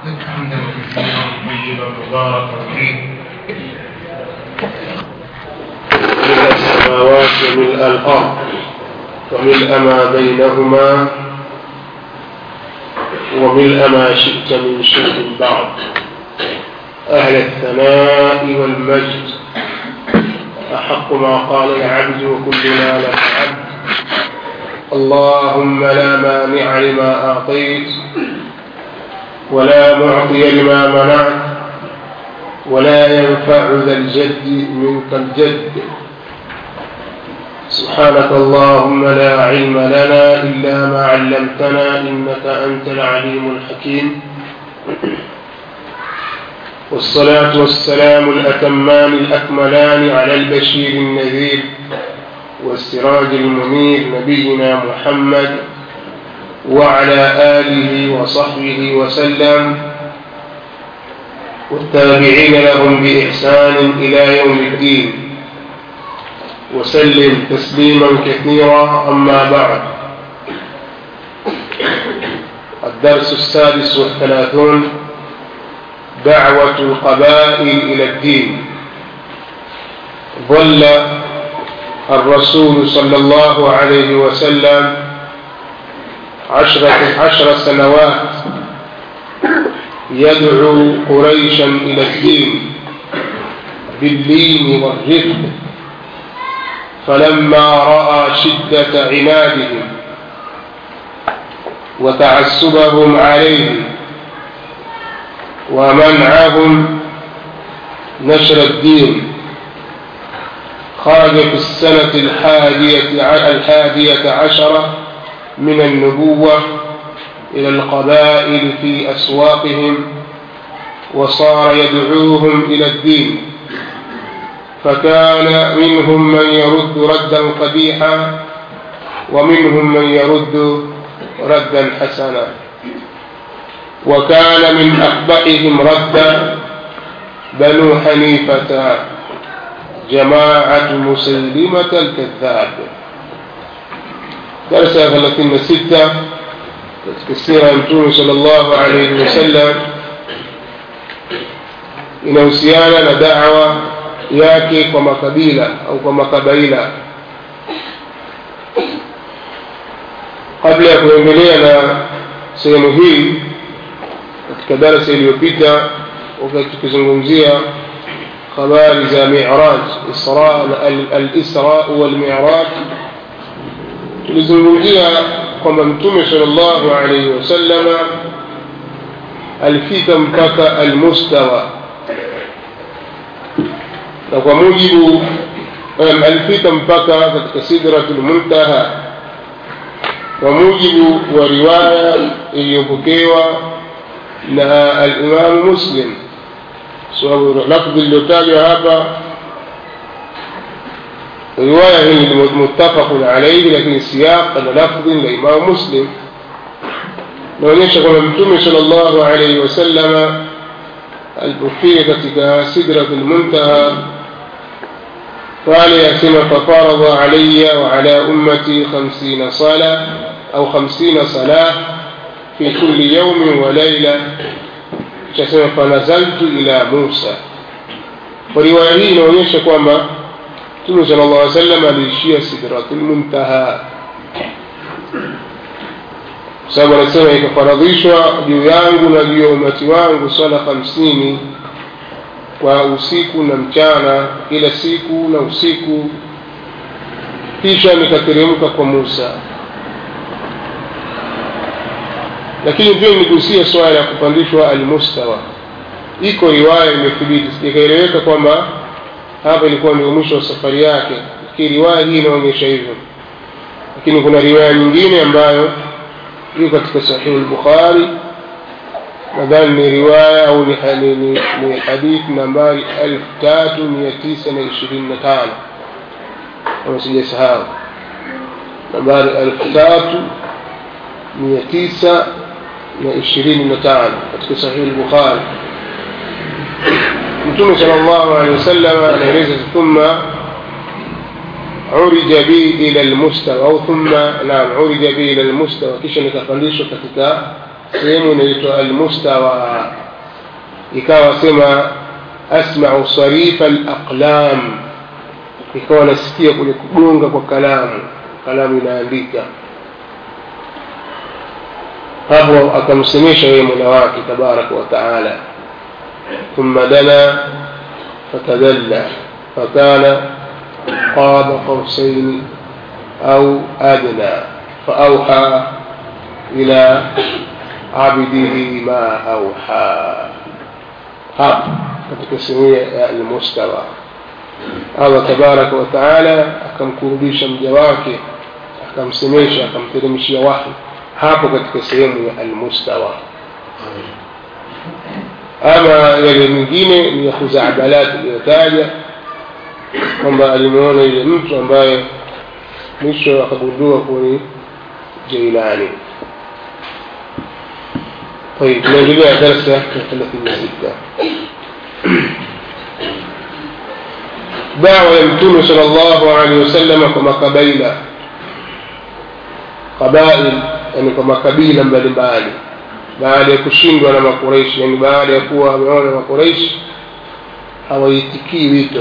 حمدا كثيرا طيبا مباركا فيه ملء السماوات وملء الأرض وملء ما بينهما وملء ما شئت من شيء بعد أهل الثناء والمجد أحق ما قال العبد وكلنا لك عبد اللهم لا مانع لما أعطيت ولا معطي لما منعت ولا ينفع ذا الجد منك الجد سبحانك اللهم لا علم لنا إلا ما علمتنا إنك أنت العليم الحكيم والصلاة والسلام الأتمان الأكملان على البشير النذير والسراج المنير نبينا محمد وعلى آله وصحبه وسلم والتابعين لهم بإحسان إلى يوم الدين وسلم تسليما كثيرا أما بعد الدرس السادس والثلاثون دعوة القبائل إلى الدين ظل الرسول صلى الله عليه وسلم عشرة عشر سنوات يدعو قريشا إلى الدين باللين والرفق فلما رأى شدة عنادهم وتعسبهم عليه ومنعهم نشر الدين خرج في السنة الحادية الحادية عشرة من النبوة إلى القبائل في أسواقهم وصار يدعوهم إلى الدين فكان منهم من يرد ردا قبيحا ومنهم من يرد ردا حسنا وكان من أقبحهم ردا بنو حنيفة جماعة مسيلمة الكذاب درس 36 katika sira ya mtume sallallahu alayhi wasallam inahusiana na dawa yake kwa makabila au kwa makabaila kabla ya kuendelea na sehemu hii katika darasa iliyopita wakati tukizungumzia habari za miraj al-isra wal-miraj tulizungumzia kwamba mtume sallallahu alaihi wasallama alifika mpaka almustawa na kwa mujibu alifika mpaka katika sidratul muntaha kwa mujibu wa riwaya iliyopokewa na alimamu muslim sababu lafdhi iliyotajwa hapa riwaya hii ni muttafaqun alayhi lakini siyaq na lafdhi la Imam Muslim naonyesha kwamba Mtume sallallahu alayhi wasallam alipofika katika sidratul muntaha pale asema fafaradha alayya wa ala ummati 50 sala au 50 salah fi kulli yawmin wa layla chasema fanazaltu ila Musa kwa riwaya hii inaonyesha kwamba Mtume sallallahu alaihi wasallam aliishia sidratul muntaha, kwa sababu anasema ikafaradhishwa juu yangu na juu ya umati wangu swala hamsini kwa usiku na mchana, kila siku na usiku, kisha nikateremka kwa Musa. Lakini pia nigusia swala ya kupandishwa almustawa. Iko riwaya imethibiti, sikaeleweka kwamba hapa ilikuwa ndio mwisho wa safari yake lakini riwaya hii inaonyesha hivyo lakini kuna riwaya nyingine ambayo iko katika sahihi al-Bukhari nadhani ni riwaya au ni, ni, ni, ni hadithi nambari 3925 kama sijasahau nambari 3925 katika sahihi al-Bukhari mtume sallallahu alaihi wasallam anaeleza thumma urija bi ila almustawa au thumma naam urija bi ila almustawa kisha nikapandishwa katika sehemu inaitwa almustawa ikawa sema asmau sarifa alaqlam ikawa nasikia kule kugonga kwa kalamu kalamu inaandika hapo akamsemesha yeye mola wake tabaraka wa taala ثم دنا فتدلى فكان قاب قوسين أو أدنى فأوحى إلى عبده ما أوحى hapa katika sehemu ya almustawa allah tabaraka wa taala akamkurubisha mja wake akamsemesha akamteremshia wahi hapo katika sehemu ya almustawa ama yale mengine ni ya khuzaabalati iliyotaja kwamba alimuona yule mtu ambaye mwisho akagundua kuwa ni jailani طيب نendelea darsa ya 36 dawa ya mtume sal llahu alehi wasalama kwa makabaila qabail yani kwa makabila mbalimbali baada ya kushindwa na makureishi yani baada ya kuwa wameona makureishi hawaitikii wito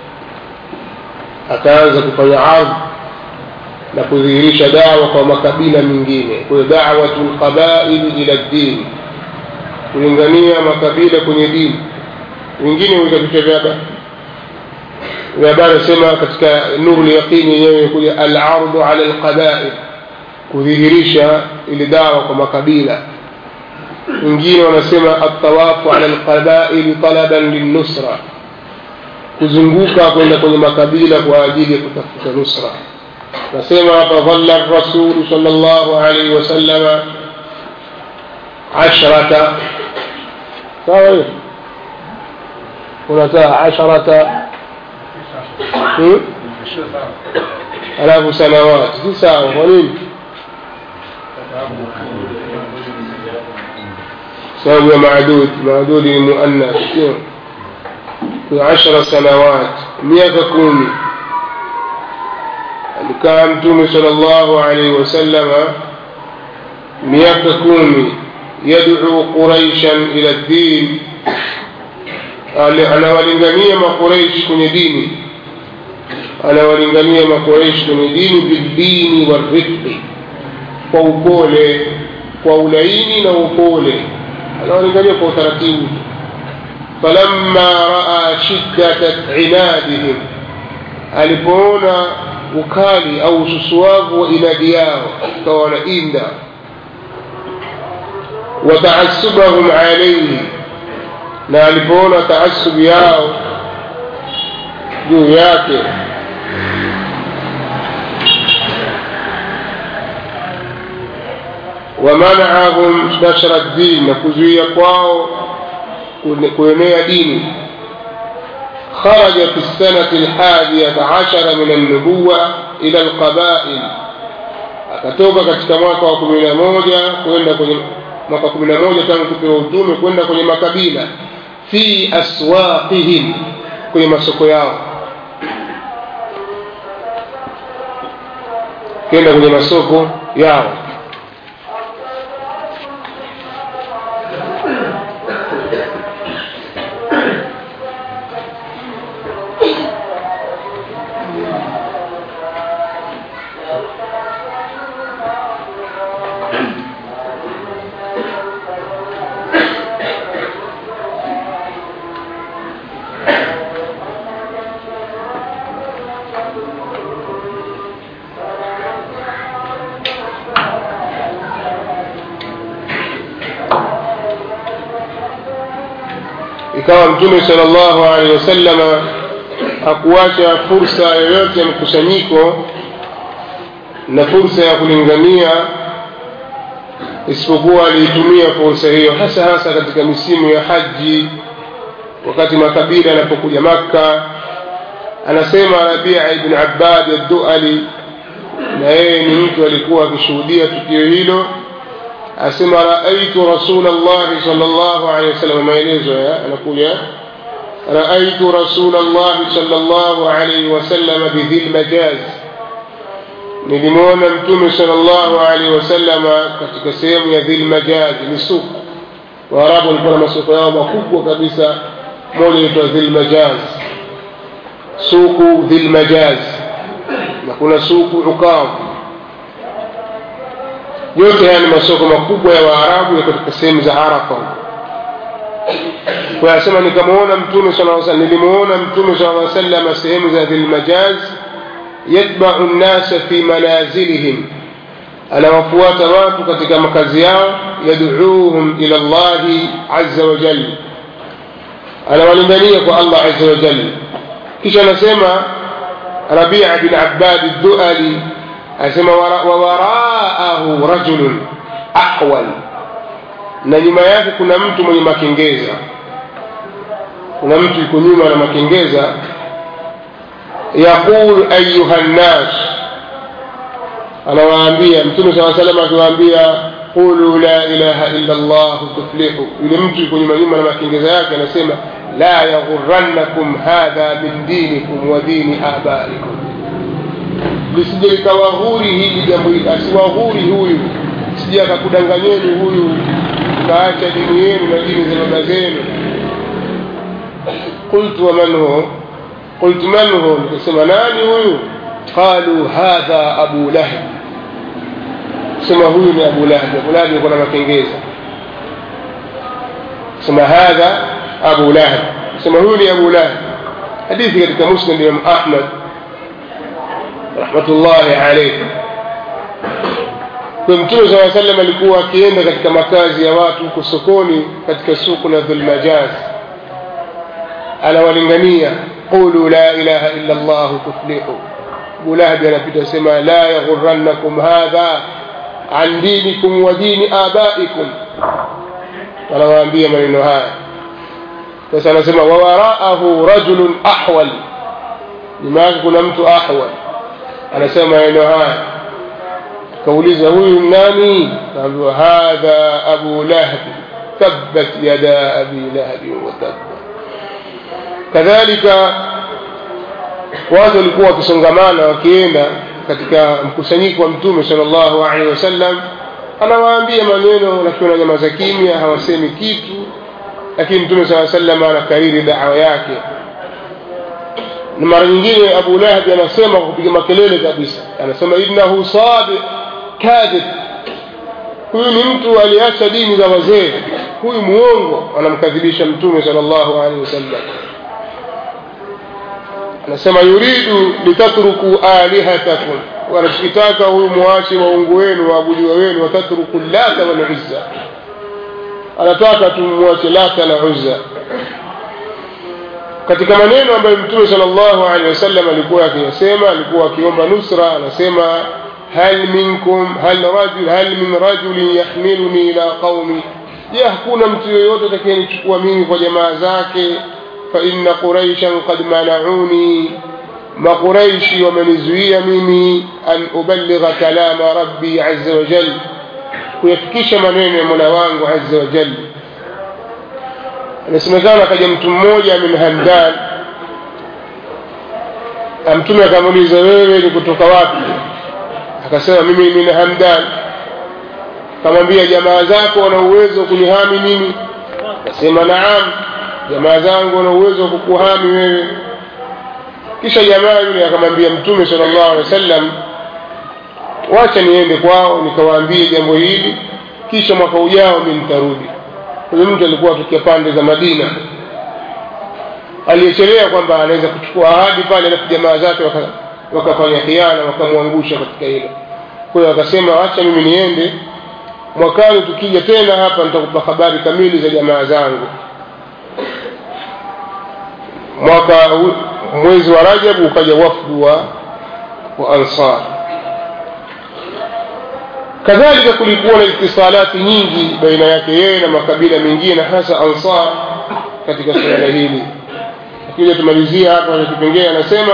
akaanza kufanya ardhi na kudhihirisha dawa kwa makabila mengine kwa hiyo dawatu lqabaili ila ddini kulingania makabila kwenye dini wengine huita vichwa vya vya habari sema katika nuru yaqini yenyewe imekuja alardu ala lqabail kudhihirisha ile dawa kwa makabila wengine wanasema atawafu ala lqabaili talaban linnusra kuzunguka kwenda kwenye makabila kwa ajili ya kutafuta nusra nasema hapa dhalla rasulu sal llahu alaihi wasallama ashrata sawa hiyo unataa asharata alafu sanawati si sawa kwa nini sababu ya maadud maadudi ni muannath sio kwa ashara sanawat miaka kumi alikaa mtume sal llahu alaihi wasallama miaka kumi yadcuu quraishan ila ddin anawalingania maqureish kwenye dini anawalingania maqureish kwenye dini bildini warifqi kwa upole kwa ulaini na upole anawalingania kwa utaratibu falamma raa shiddata inadihim alipoona ukali au ususuavu wa inadi yao ikawa wanainda wataasubahum alaihi na alipoona taasubu yao juu yake ومنعهم نشر الدين نكزوية kwao kuenea dini خرج في السنة الحادية عشر من النبوة إلى القبائل akatoka katika mwaka wa kumi na moja kwenda kwenye mwaka kumi na moja tangu kupewa utume kwenda kwenye makabila fi aswaqihim kwenye masoko yao kwenda kwenye masoko yao ikawa mtume sallallahu alaihi wasallama hakuacha fursa yoyote ya mkusanyiko na fursa ya kulingania isipokuwa aliitumia fursa hiyo hasa hasa katika misimu ya haji wakati makabila yanapokuja makka anasema rabia ibn abbad adduali na yeye ni mtu alikuwa akishuhudia tukio hilo asema raaitu rasul llahi sal llahu alehi wasallam maelezo anakuja raaitu rasul llahi sal llahu alaihi wasallam bidhi lmajaz nilimwona mtume sallallahu alaihi wasallama katika sehemu ya dhilmajaji ni suku waarabu walikuwa na masoko yao makubwa kabisa moja inaitwa dhilmajaz suku dhilmajaz na kuna suku ukam yote haya ni masoko makubwa ya waarabu yako katika sehemu za arafa kwa asema nikamwona mtume sallallahu alaihi wasallam nilimuona mtume sallallahu alaihi wasallam sehemu za dhilmajaz yatba'u an-nasa fi manazilihim anawafuata watu katika makazi yao yad'uuhum ila Allah azza wa jalla anawalingania kwa Allah azza wa jalla kisha anasema Rabi' bin Abbad ad-Du'ali anasema wa waraahu rajulun aqwal na nyuma yake kuna mtu mwenye makengeza kuna mtu yuko nyuma na makengeza yaqul ayuha nnas anawaambia mtume saa salam akiwaambia qulu la ilaha illa llah tuflihu yule mtu yuko nyuma nyuma na makengeza yake anasema la yaghurannakum hadha min dinikum wa dini abaikum lisije likawaghuri hili jambo hili asiwaghuri huyu sije akakudanganyeni huyu kaacha dini yenu na dini za baba zenu qultu waman hu qultu man hu nikasema nani huyu qalu hadha abu lahab sema huyu ni abu lahab abu lahab yuko na makengeza sema hadha abu lahab sema huyu ni abu lahab hadithi katika musnad imam ahmad rahmatullahi alayhi kwa mtume saa sallam alikuwa akienda katika makazi ya watu huko sokoni katika suku la dhulmajaz anawalingania qulu la ilaha illa llah tuflihu abu lahabi anapita sema la yaghurannakum hadha an dinikum wa dini abaikum anawaambia maneno haya sasa anasema wawaraahu rajulun ahwal nyuma yake kuna mtu ahwal anasema maneno haya kauliza huyu nani kaambiwa hadha abu lahab tabbat yada abi lahabi wa tabba kadhalika watu walikuwa wakisongamana wakienda katika mkusanyiko wa mtume sallallahu alaihi wasallam anawaambia maneno lakini wananyamaza kimya hawasemi kitu lakini mtume saa sallam anakariri dawa yake na mara nyingine abu lahabi anasema kwa kupiga makelele kabisa anasema innahu sadiq kadhib huyu ni mtu aliacha dini za wazee huyu muongo anamkadhibisha mtume sallallahu alaihi wasallam anasema yuridu litatruku alihatakum wanachokitaka huyu mwache waungu wenu waabudiwa wenu watatruku lata wal uzza anataka tumwache lata na uzza katika maneno ambayo mtume sallallahu alaihi wasallam alikuwa akiyasema alikuwa akiomba nusra anasema hal minkum hal rajul hal min rajulin yahmiluni ila qaumi je hakuna mtu yoyote atakayenichukua mimi kwa jamaa zake fa inna quraishan qad manauni maquraishi wamenizuia mimi an uballigha kalama rabbi azza wa jalla kuyafikisha maneno ya mola wangu azza wa jalla inasemekana akaja mtu mmoja min hamdan mtume akamuuliza wewe ni kutoka wapi akasema mimi min hamdan akamwambia jamaa zako wana uwezo wa kunihami mimi akasema naam jamaa zangu wana uwezo wa kukuhami wewe kisha jamaa yule akamwambia mtume sallallahu alaihi wasallam wacha niende kwao nikawaambie jambo hili kisha mwaka ujao mimi nitarudi huyu mtu alikuwa atokea pande za Madina aliyechelea kwamba anaweza kuchukua ahadi pale alafu jamaa zake wakafanya khiana wakamwangusha katika hilo kwa hiyo akasema acha mimi niende mwakani tukija tena hapa nitakupa habari kamili za jamaa zangu mwaka mwezi wa Rajab ukaja wafdu wa, wa Ansar kadhalika kulikuwa na itisalati nyingi baina yake yeye na makabila mengine hasa Ansar katika suala hili lakini tumalizia hapa na kipengele anasema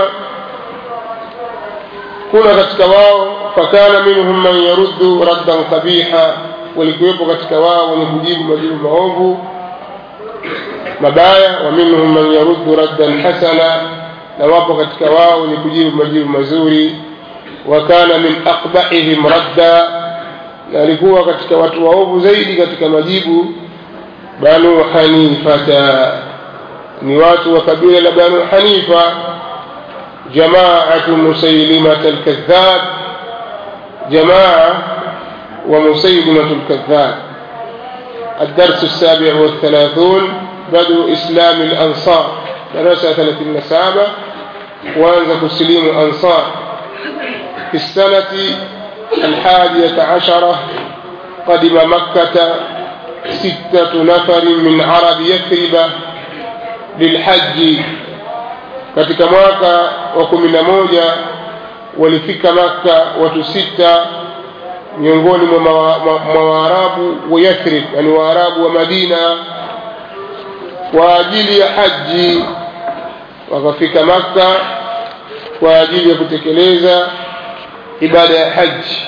kuna katika wao fakana minhum man yaruddu raddan qabiha walikuwepo katika wao wenye kujibu majibu maovu mabaya wa minhum man yaruddu raddan hasana na wapo katika wao wenye kujibu majibu mazuri wakana min aqbahihim radda na alikuwa katika watu waovu zaidi katika majibu banu hanifata ni watu wa kabila la banu hanifa jamaatu musailimata alkadhab jamaa wa musailimatu alkadhab الدرس السابع والثلاثون بدء إسلام الأنصار دراسة ثلاثين سابع وأنزل تسليم أنصار في السنة الحادية عشرة قدم مكة ستة نفر من عرب يثرب للحج katika mwaka wa kumi na moja walifika makka watu sita miongoni mwa waarabu wa yathrib yani waarabu wa madina kwa ajili ya haji wakafika makka kwa ajili ya kutekeleza ibada ya haji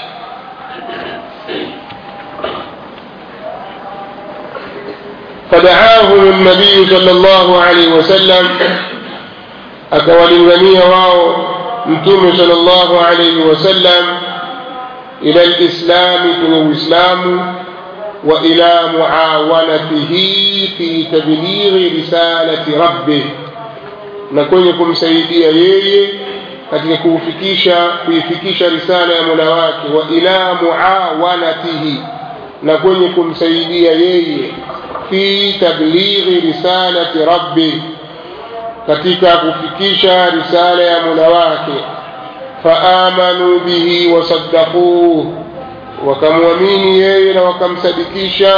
فدعاهم النبي صلى الله عليه وسلم أكوالنغنية واو متوم صلى الله عليه وسلم إلى الإسلام من الإسلام وإلى معاونته في تبليغ رسالة ربه نكون يكم سيدي يي katika kuufikisha kuifikisha risala ya Mola wake wa ila muawanatihi na kwenye kumsaidia yeye fi tablighi risalati rabbi katika kufikisha risala ya Mola wake faamanu bihi wasaddaquhu wakamwamini yeye na wakamsadikisha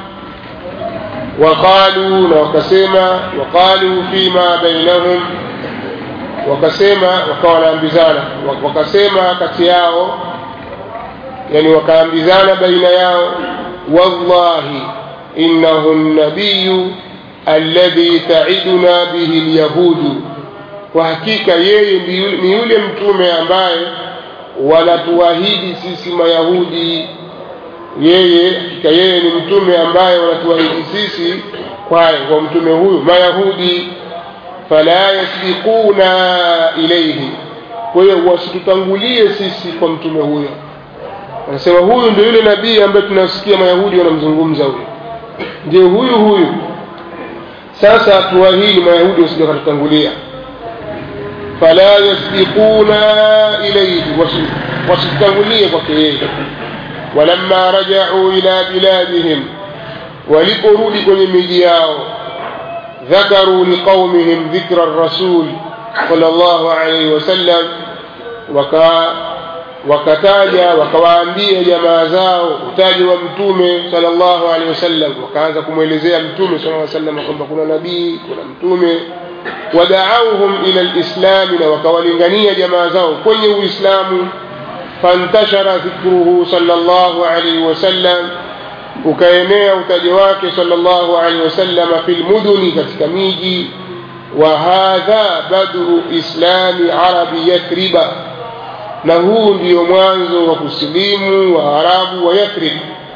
waqalu na wakasema waqalu fima bainahum wakasema wakawa wanaambizana wakasema kati yao yani wakaambizana baina yao wallahi innahu nabiyu alladhi taiduna bihi lyahudu kwa hakika yeye ni yule mtume ambaye wanatuahidi sisi mayahudi yeye hakika yeye ni mtume ambaye wanatuahidi sisi kwaye kwa mtume huyu mayahudi fala yasbiquna ilaihi kwa hiyo wasitutangulie sisi kwa mtume huyo anasema huyu ndio yule nabii ambaye tunasikia mayahudi wanamzungumza huyo ndio huyu huyu sasa tuahidi mayahudi wasije wakatutangulia fala yasbiquna ilaihi wasitutangulie kwake yeye walamma rajau ila biladihim waliporudi kwenye miji yao ذكروا لقومهم ذكر الرسول صلى الله عليه وسلم وكا wakataja wakawaambia jamaa zao utaji wa mtume sallallahu alaihi wasallam wakaanza kumwelezea mtume sallallahu alaihi wasallam kwamba kuna nabii kuna mtume wada'awhum ila alislami na wakawalingania jamaa zao kwenye uislamu fantashara dhikruhu sallallahu alaihi wasallam ukaenea utaji wake sallallahu alaihi wasallam fil muduni katika miji wa hadha badru islami arabi yathriba na huu ndio mwanzo wa kusilimu wa arabu wa yathrib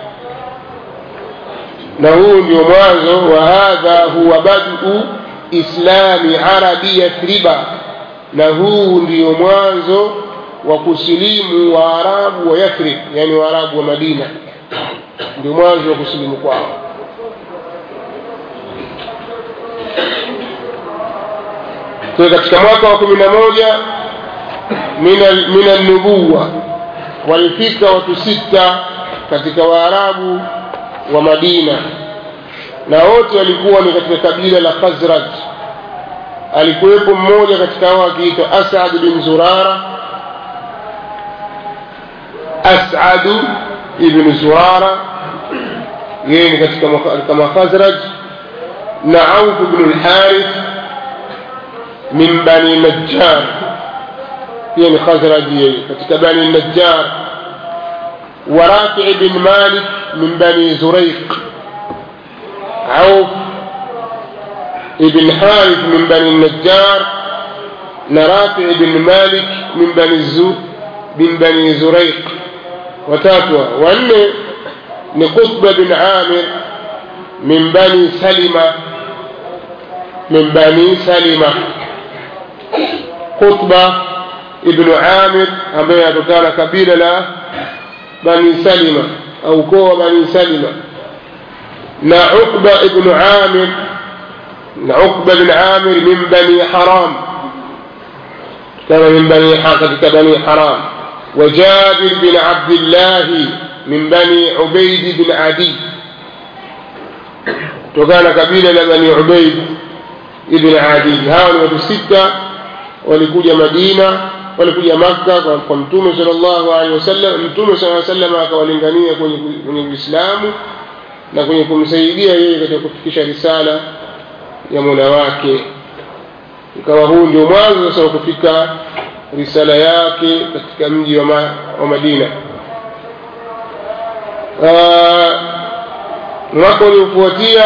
na huu ndio mwanzo wa hadha huwa badu islami arabi yathriba na huu ndio mwanzo wa kusilimu wa arabu wa yathrib yani wa arabu wa madina ndio mwanzo wa kusilimu kwao kwa katika mwaka wa kumi na moja min alnubuwa walifika watu sita katika waarabu wa madina na wote walikuwa ni katika kabila la khazraj alikuwepo mmoja katika hao akiitwa asad bin zurara asadu ibn zurara yeye ni katika kama khazraj na auf bnu lharith min bani najjar pia ni khazraji yeye katika bani najjar wa rafi bin malik min bani zuraiq auf ibn harith min bani najjar na rafi bin malik min bani zu bin bani zuraiq watatu wanne ni qutba bin amir min bani salima min bani salima qutba ibnu amir ambaye anatokana na kabila la bani salima au ukoo wa bani salima na uqba ibnu amir na uqba bin amir min bani haram كان من بني حقك بني حرام وجابر بن عبد الله من بني عبيد بن عدي وكان قبيلة بني عبيد بن عدي هاو watu sita walikuja Madina walikuja Makka kwa Mtume sallallahu alaihi wasallam Mtume sallallahu alaihi wasallam akawalingania kwenye kwenye Uislamu na kwenye kumsaidia yeye katika kufikisha risala ya Mola wake ikawa huu ndio mwanzo sasa wa kufika risala yake katika mji wa, ma, wa Madina. Mwaka uliofuatia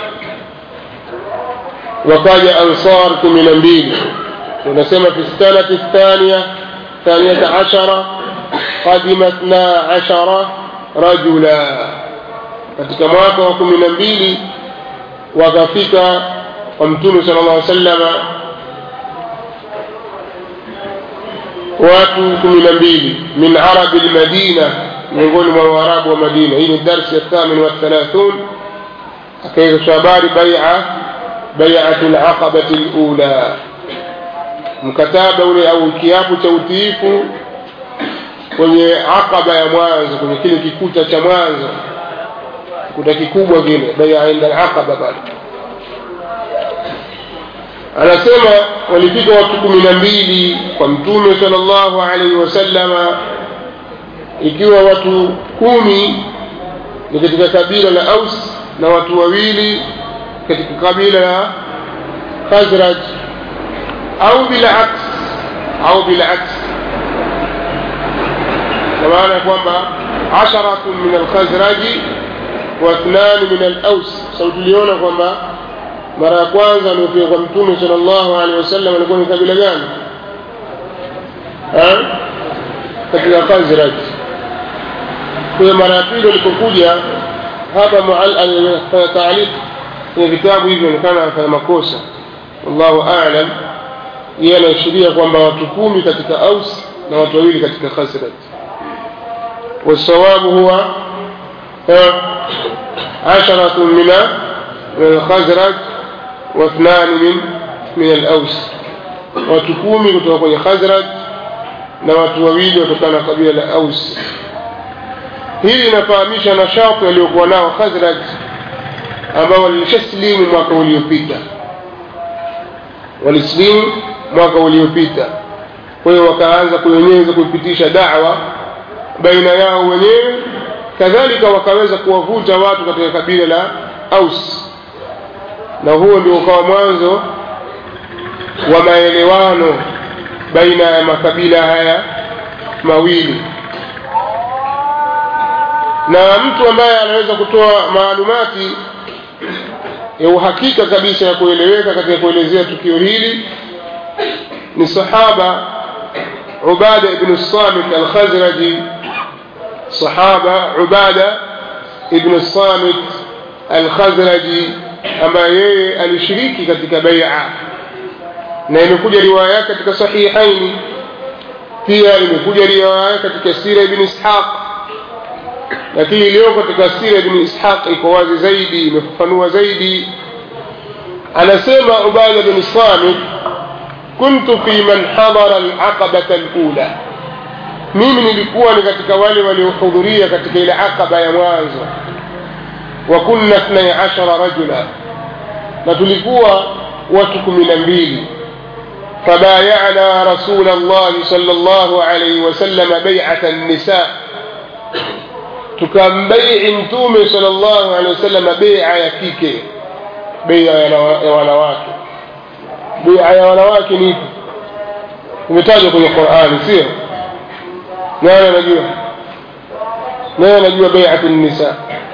wakaja ansar kumi na mbili tunasema fi sanati thania thaniyata ashara qadima ithna ashara rajula katika mwaka wa kumi na mbili wakafika kwa mtume sala llah sallama watu kumi na mbili min arabi lmadina miongoni mwa waarabu wa madina hii ni darsi ya thamin wathalathun akaizasha habari baia baiatu laqabati lula mkataba ule au kiapo cha utiifu kwenye aqaba ya mwanzo kwenye kile kikuta cha mwanzo kikuta kikubwa kile baia inda alaqaba bado anasema walifika watu kumi na mbili kwa mtume sallallahu alaihi wasallama ikiwa watu kumi ni katika kabila la aus na watu wawili katika kabila la khazraj au bilaks au bilaks kwa maana ya kwamba asharatun min alkhazraji wa ithnani min alaus sau tuliona kwamba mara ya kwanza aliofika kwa mtume sallallahu alaihi wasallam alikuwa ni kabila gani katika khazraj kwa hiyo mara ya pili alipokuja hapa fanya taaliq kwenye vitabu hivyo onekana anafanya makosa wallahu alam yeye anaashiria kwamba watu kumi katika aus na watu wawili katika khazraj والصواب هو عشرة من الخزرج واثنان من من الأوس watu kumi kutoka kwenye khazraj na watu wawili watokana na kabila la aus hii inafahamisha nashati waliokuwa nao khazraj ambao walishasilimu mwaka uliopita walisilimu mwaka uliopita kwa hiyo wakaanza kuenyeza kuipitisha dawa baina yao wenyewe kadhalika wakaweza kuwavuta watu katika kabila la aus na huo ndio ukawa mwanzo wa maelewano baina ya makabila haya mawili na mtu ambaye anaweza kutoa maalumati ya uhakika kabisa ya kueleweka katika kuelezea tukio hili ni sahaba ubada ibnu samit alkhazraji sahaba ubada ibnu samit alkhazraji ambaye yeye alishiriki katika baia na imekuja riwaya yake katika sahihaini pia imekuja riwaya yake katika sira ibn ishaq lakini iliyoko katika sira ibn ishaq iko wazi zaidi imefafanua zaidi anasema ubada bin samit kuntu fi man hadara alaqabata alula mimi nilikuwa ni katika wale waliohudhuria katika ile aqaba ya mwanzo wa kunna 12 rajula na tulikuwa watu kumi na mbili فبايعنا رسول الله صلى الله عليه وسلم بيعة النساء tukambai'i mtume sallallahu alaihi wasallam bai'a ya kike bai'a ya wanawake bai'a ya wanawake ni ipi imetajwa kwenye Qur'ani sio nani anajua nani anajua bai'atu nisa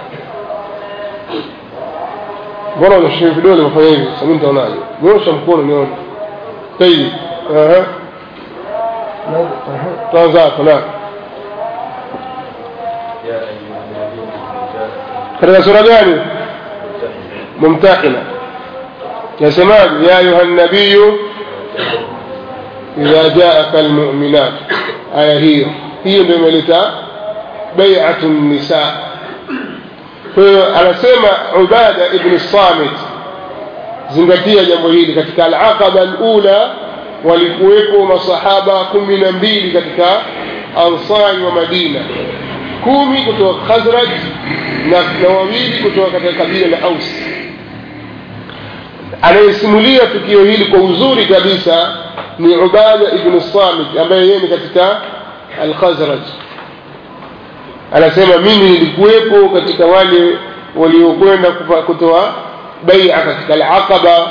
mbona unashika vidole unafanya hivi sasa mimi nitaonaje nyosha mkono nione طيب اها tuanza hapo na katika sura gani mumtahina yasemaje ya ayuha nabiyu idha jaaka almu'minat aya hiyo hiyo ndio imeleta bai'atu nisa kwa hiyo anasema ubada ibn samit zingatia jambo hili katika al-aqaba al-ula walikuwepo masahaba kumi na mbili katika ansari wa madina kumi kutoka khazraj na, na wawili kutoka katika kabila la aus anayesimulia tukio hili kwa uzuri kabisa ni ubada ibnu samit ambaye yeye ni katika alkhazraj anasema mimi nilikuwepo katika wale waliokwenda kutoa baia katika alaqaba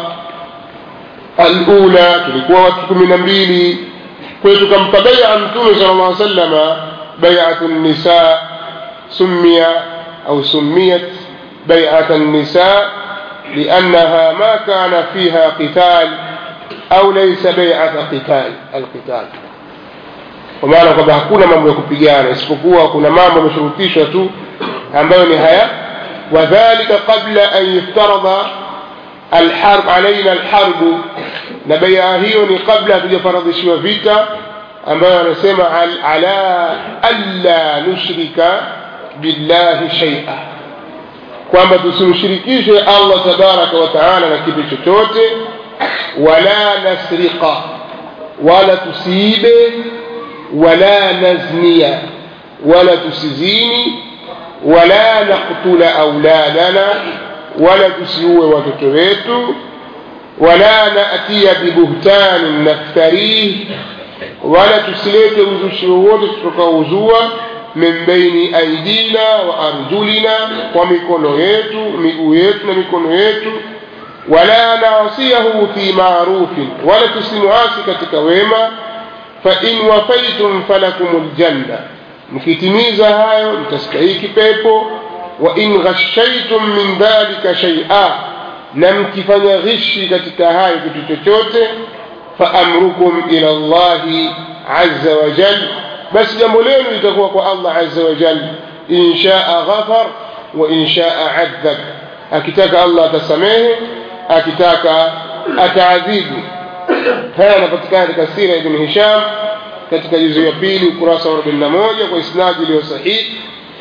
alula tulikuwa watu kumi na mbili kwayo tukampa baia mtume sala llah salama baiatu nisa sumia au sumiyat baiata nisa لأنها ما كان فيها قتال أو ليس بيعة قتال القتال ومعنى kwamba hakuna mambo ya kupigana isipokuwa kuna mambo yameshurutishwa tu ambayo ni haya wadhalika qabla an yuftarada alharb alaina alharbu na bai'a hiyo ni kabla hatujafaradhishiwa vita ambayo anasema ala alla nushrika billahi shay'a kwamba tusimshirikishe Allah tabaraka wa taala na kitu chochote wala nasriqa wala tusiibe wala naznia wala tusizini wala naktula auladana wala tusiue watoto wetu wala natia bibuhtanin naftarih wala tusilete uzushi wowote tutakaouzua min baini aidina wa arjulina kwa mikono yetu miguu yetu na mikono yetu wala naasiyahu fi marufin wala tusimuasi katika wema fain wafaitum falakum ljanna mkitimiza hayo mtastahiki pepo wa in ghashaitum min dhalika shaia na mkifanya ghishi katika hayo kitu chochote faamrukum ila llahi aza wajal basi jambo lenu litakuwa kwa allah aza wajal in shaa ghafar wa in shaa adhab akitaka allah atasamehe akitaka ataadhibu haya yanapatikana katika sira ibn hisham katika juzu ya pili ukurasa wa 41 kwa isnadi iliyo sahihi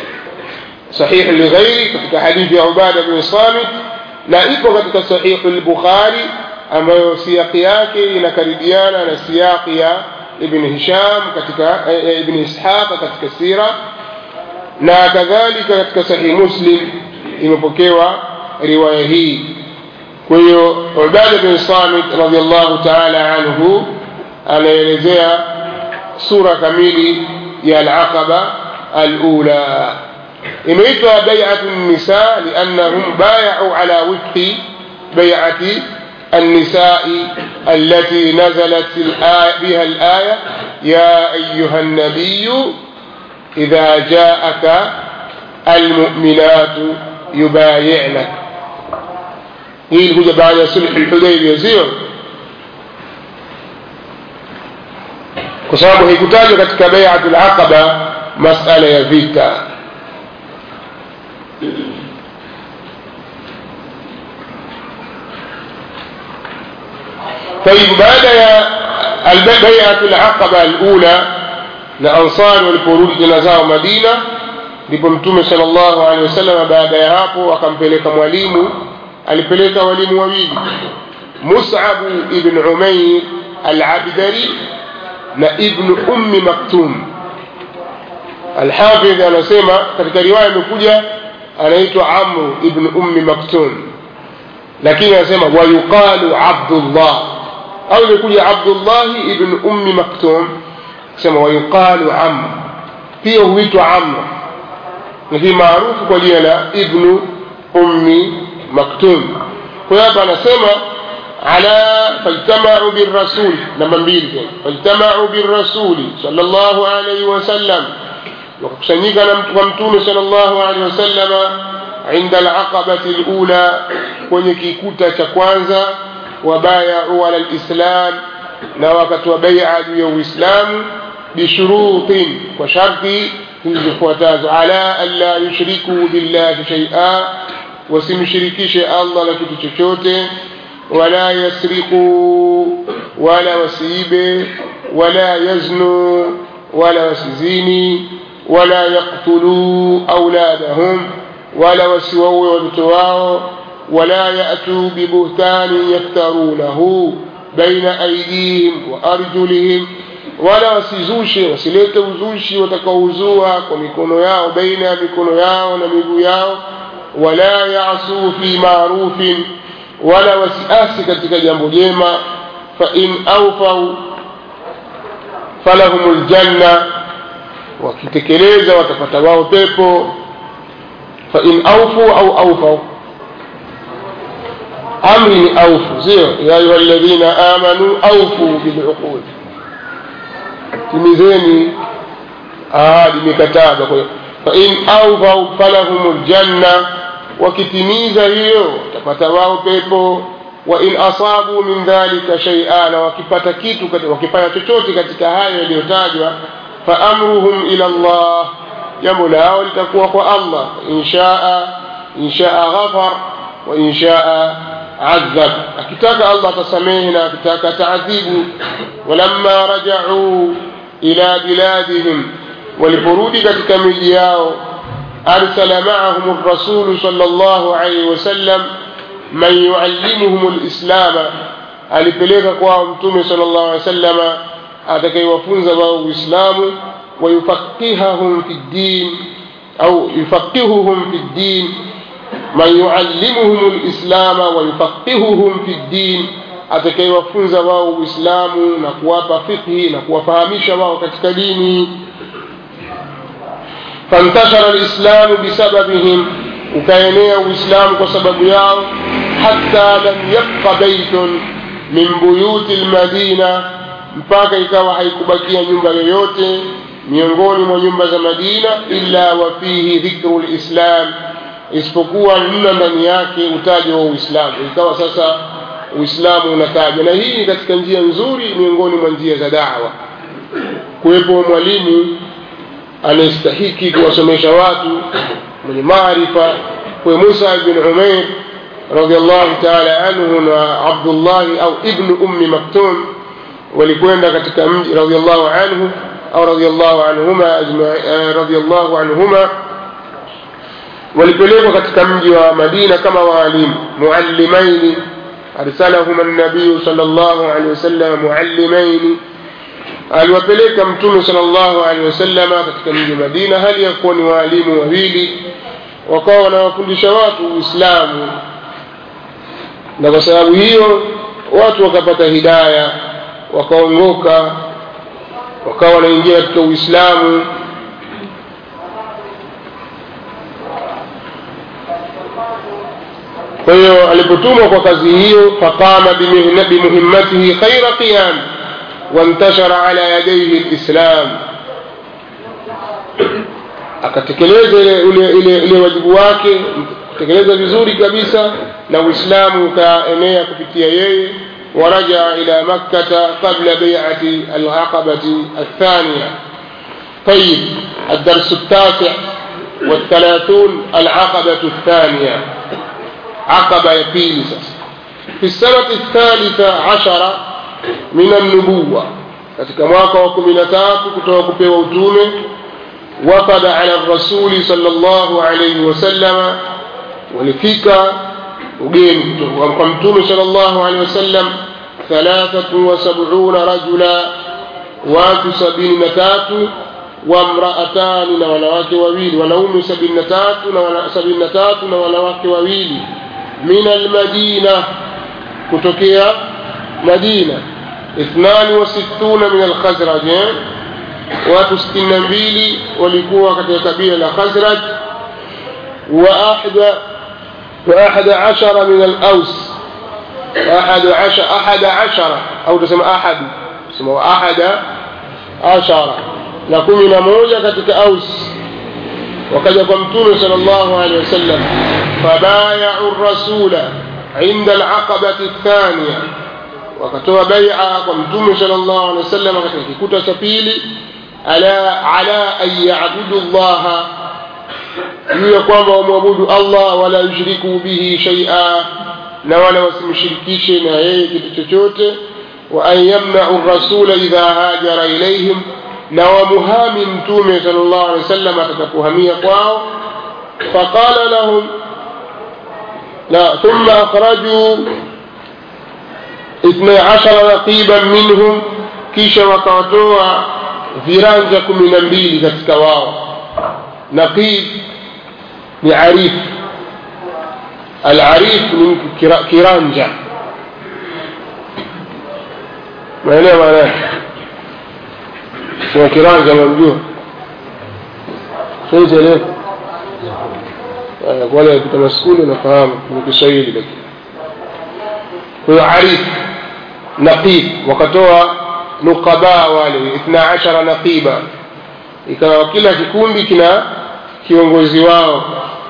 صحيح لغيره katika hadithi ya Ubada bin Samit na ipo katika sahihu al-Bukhari ambayo siyaqi yake inakaribiana na siyaqi ya Ibn Hisham katika eh, Ibn Ishaq katika sira na kadhalika katika sahihi Muslim imepokewa riwaya hii kwa hiyo Ubada bin Samit radhiallahu ta'ala anhu anaelezea sura kamili ya al-Aqaba al-ula imeitwa bai'atu nisa liannahum bay'u ala wifqi bai'ati النساء التي نزلت الآية بها الآية يا أيها النبي إذا جاءك المؤمنات يبايعنك hii ilikuja baada ya sulhu lhudaibia sio kwa sababu haikutajwa katika baiatu laqaba masala ya vita طيب بعد البيعة العقبة الأولى لأنصار والفروج جنازao Madina ndipo mtume sallallahu alaihi wasallam baada ya hapo akampeleka mwalimu alipeleka walimu wawili Mus'ab ibn Umair al-Abdari na ibn Ummi Maktum Al-Hafidh anasema katika riwaya imekuja anaitwa Amr ibn Ummi Maktum lakini anasema wayuqalu Abdullah au imekuja Abdullah ibn Ummi Maktum sema wayuqalu Amr pia huitwa Amr lakini maarufu kwa jina la ibn Ummi Maktum kwa hiyo hapa anasema ala fajtamau birrasul namba mbili fajtamau birrasuli sallallahu alayhi wasallam wakakusanyika kwa mtume sallallahu alayhi wasallama inda alaqabati alula kwenye kikuta cha kwanza wabayau ala alislam na wakatoa bai'a juu ya uislamu bishurutin kwa sharti zilizofuatazo ala alla yushriku billahi shay'a wasimshirikishe Allah na kitu chochote wala yasriqu wala wasiibe ولا يزنوا ولا وسزيني ولا يقتلوا أولادهم ولا وسووا وابتواوا ولا يأتوا ببهتان يفترونه بين أيديهم وأرجلهم wala wasizushe wasilete uzushi watakaouzua kwa mikono yao baina ya mikono yao na miguu yao wala yasuu fi marufin wala wasiasi katika jambo jema fain aufau falahum ljanna wakitekeleza watapata wao pepo fain aufu au aufau amri ni aufu sio ya ayuha ladhina amanu aufu biluqud timizeni ahadi mikataba kwa hiyo fain aufau falahum ljanna wakitimiza hiyo watapata wao pepo wa in asabu min dhalika shay'a na wakipata kitu wakifanya chochote katika hayo yaliyotajwa fa amruhum ila Allah jambo lao litakuwa kwa Allah inshaa inshaa ghafar wa inshaa adhab akitaka Allah atasamehe na akitaka taadhibu walamma raja'u ila biladihim waliporudi katika miji yao arsala ma'ahum ar-rasul sallallahu alayhi wasallam man yuallimuhum alislama alipeleka kwao mtume sallallahu alaihi wasallama atakayewafunza wao uislamu wayufaqihahum fi ddin au yufaqihuhum fi ddin man yuallimuhum alislama wayufaqihuhum fi ddin atakayewafunza wao uislamu na kuwapa fiqhi na kuwafahamisha wao katika dini fantashara alislamu bisababihim ukaenea uislamu kwa sababu yao hata lam yabqa baitun min buyuti lmadina mpaka ikawa haikubakia nyumba yoyote miongoni mwa nyumba za madina illa wa fihi dhikru lislam isipokuwa mna ndani yake utajo wa uislamu ikawa sasa uislamu unatajwa na hii ni katika njia nzuri miongoni mwa njia za dawa kuwepo mwalimu anayestahiki kuwasomesha watu mwenye maarifa kwa Musa bin Umair radhiallahu ta'ala anhu na Abdullah au ibn ummi Maktum walikwenda katika mji radhiallahu anhu au radhiallahu anhuma radhiallahu anhuma walipelekwa katika mji wa Madina kama waalimu muallimaini arsalahum an-nabiy sallallahu alaihi wasallam muallimaini aliwapeleka mtume sallallahu alaihi wasallama katika mji wa Madina hali ya kuwa ni waalimu wawili wakawa wanawafundisha watu Uislamu na kwa sababu hiyo watu wakapata hidaya wakaongoka wakawa wanaingia katika Uislamu kwa hiyo alipotumwa kwa kazi hiyo faqama bimuhimmatihi khaira qiyam wantashara ala yadayhi alislam akatekeleza ile ile ile, ile wajibu wake kutekeleza vizuri kabisa na uislamu ukaenea kupitia yeye ورجع إلى مكة قبل بيعة العقبة الثانية طيب الدرس التاسع والثلاثون العقبة الثانية عقبة يبيل في السنة الثالثة عشر من النبوة katika mwaka wa kumi na tatu kutoka kupewa utume wafada ala rasuli sallallahu alayhi wasallama walifika ugeni kwa mtume sallallahu alayhi wasallam thalathatu wa sab'una rajula watu sabini na tatu wamraatani na wanawake wawili wanaume sabini na tatu na wana, sabini na tatu na wanawake wawili min almadina kutokea madina ithnani wa sittuna min alkhazraj watu sitini na mbili walikuwa katika kabila la khazraj wa ahda وأحد عشر من الأوس أحد عشر أحد عشر أو تسمى أحد تسمى أحد عشر لكم من موجة كتك أوس وقد قمتون صلى الله عليه وسلم فبايعوا الرسول عند العقبة الثانية وكتوا بيعة قمتون صلى الله عليه وسلم كتك سفيلي على على أن يعبدوا الله juu ya kwamba wamwabudu Allah wala yushriku bihi shay'a na wala wasimshirikishe na yeye kitu chochote وأن يمنعوا الرسول إذا هاجر إليهم na wamuhami mtume sallallahu alaihi wasallam atakapohamia kwao faqala lahum la thumma akhraju اثني عشر نقيبا منهم kisha wakawatoa viranja kumi na mbili katika wao naqib ni arif alarif ni mtu kiranja maeneo maana yake kwa kiranja unamjua sasa leo kwa wale kutoka skuli nafahamu ni Kiswahili lakini kwa arif naqib wakatoa nuqaba wale 12 naqiba ikawa kila kikundi kina kiongozi wao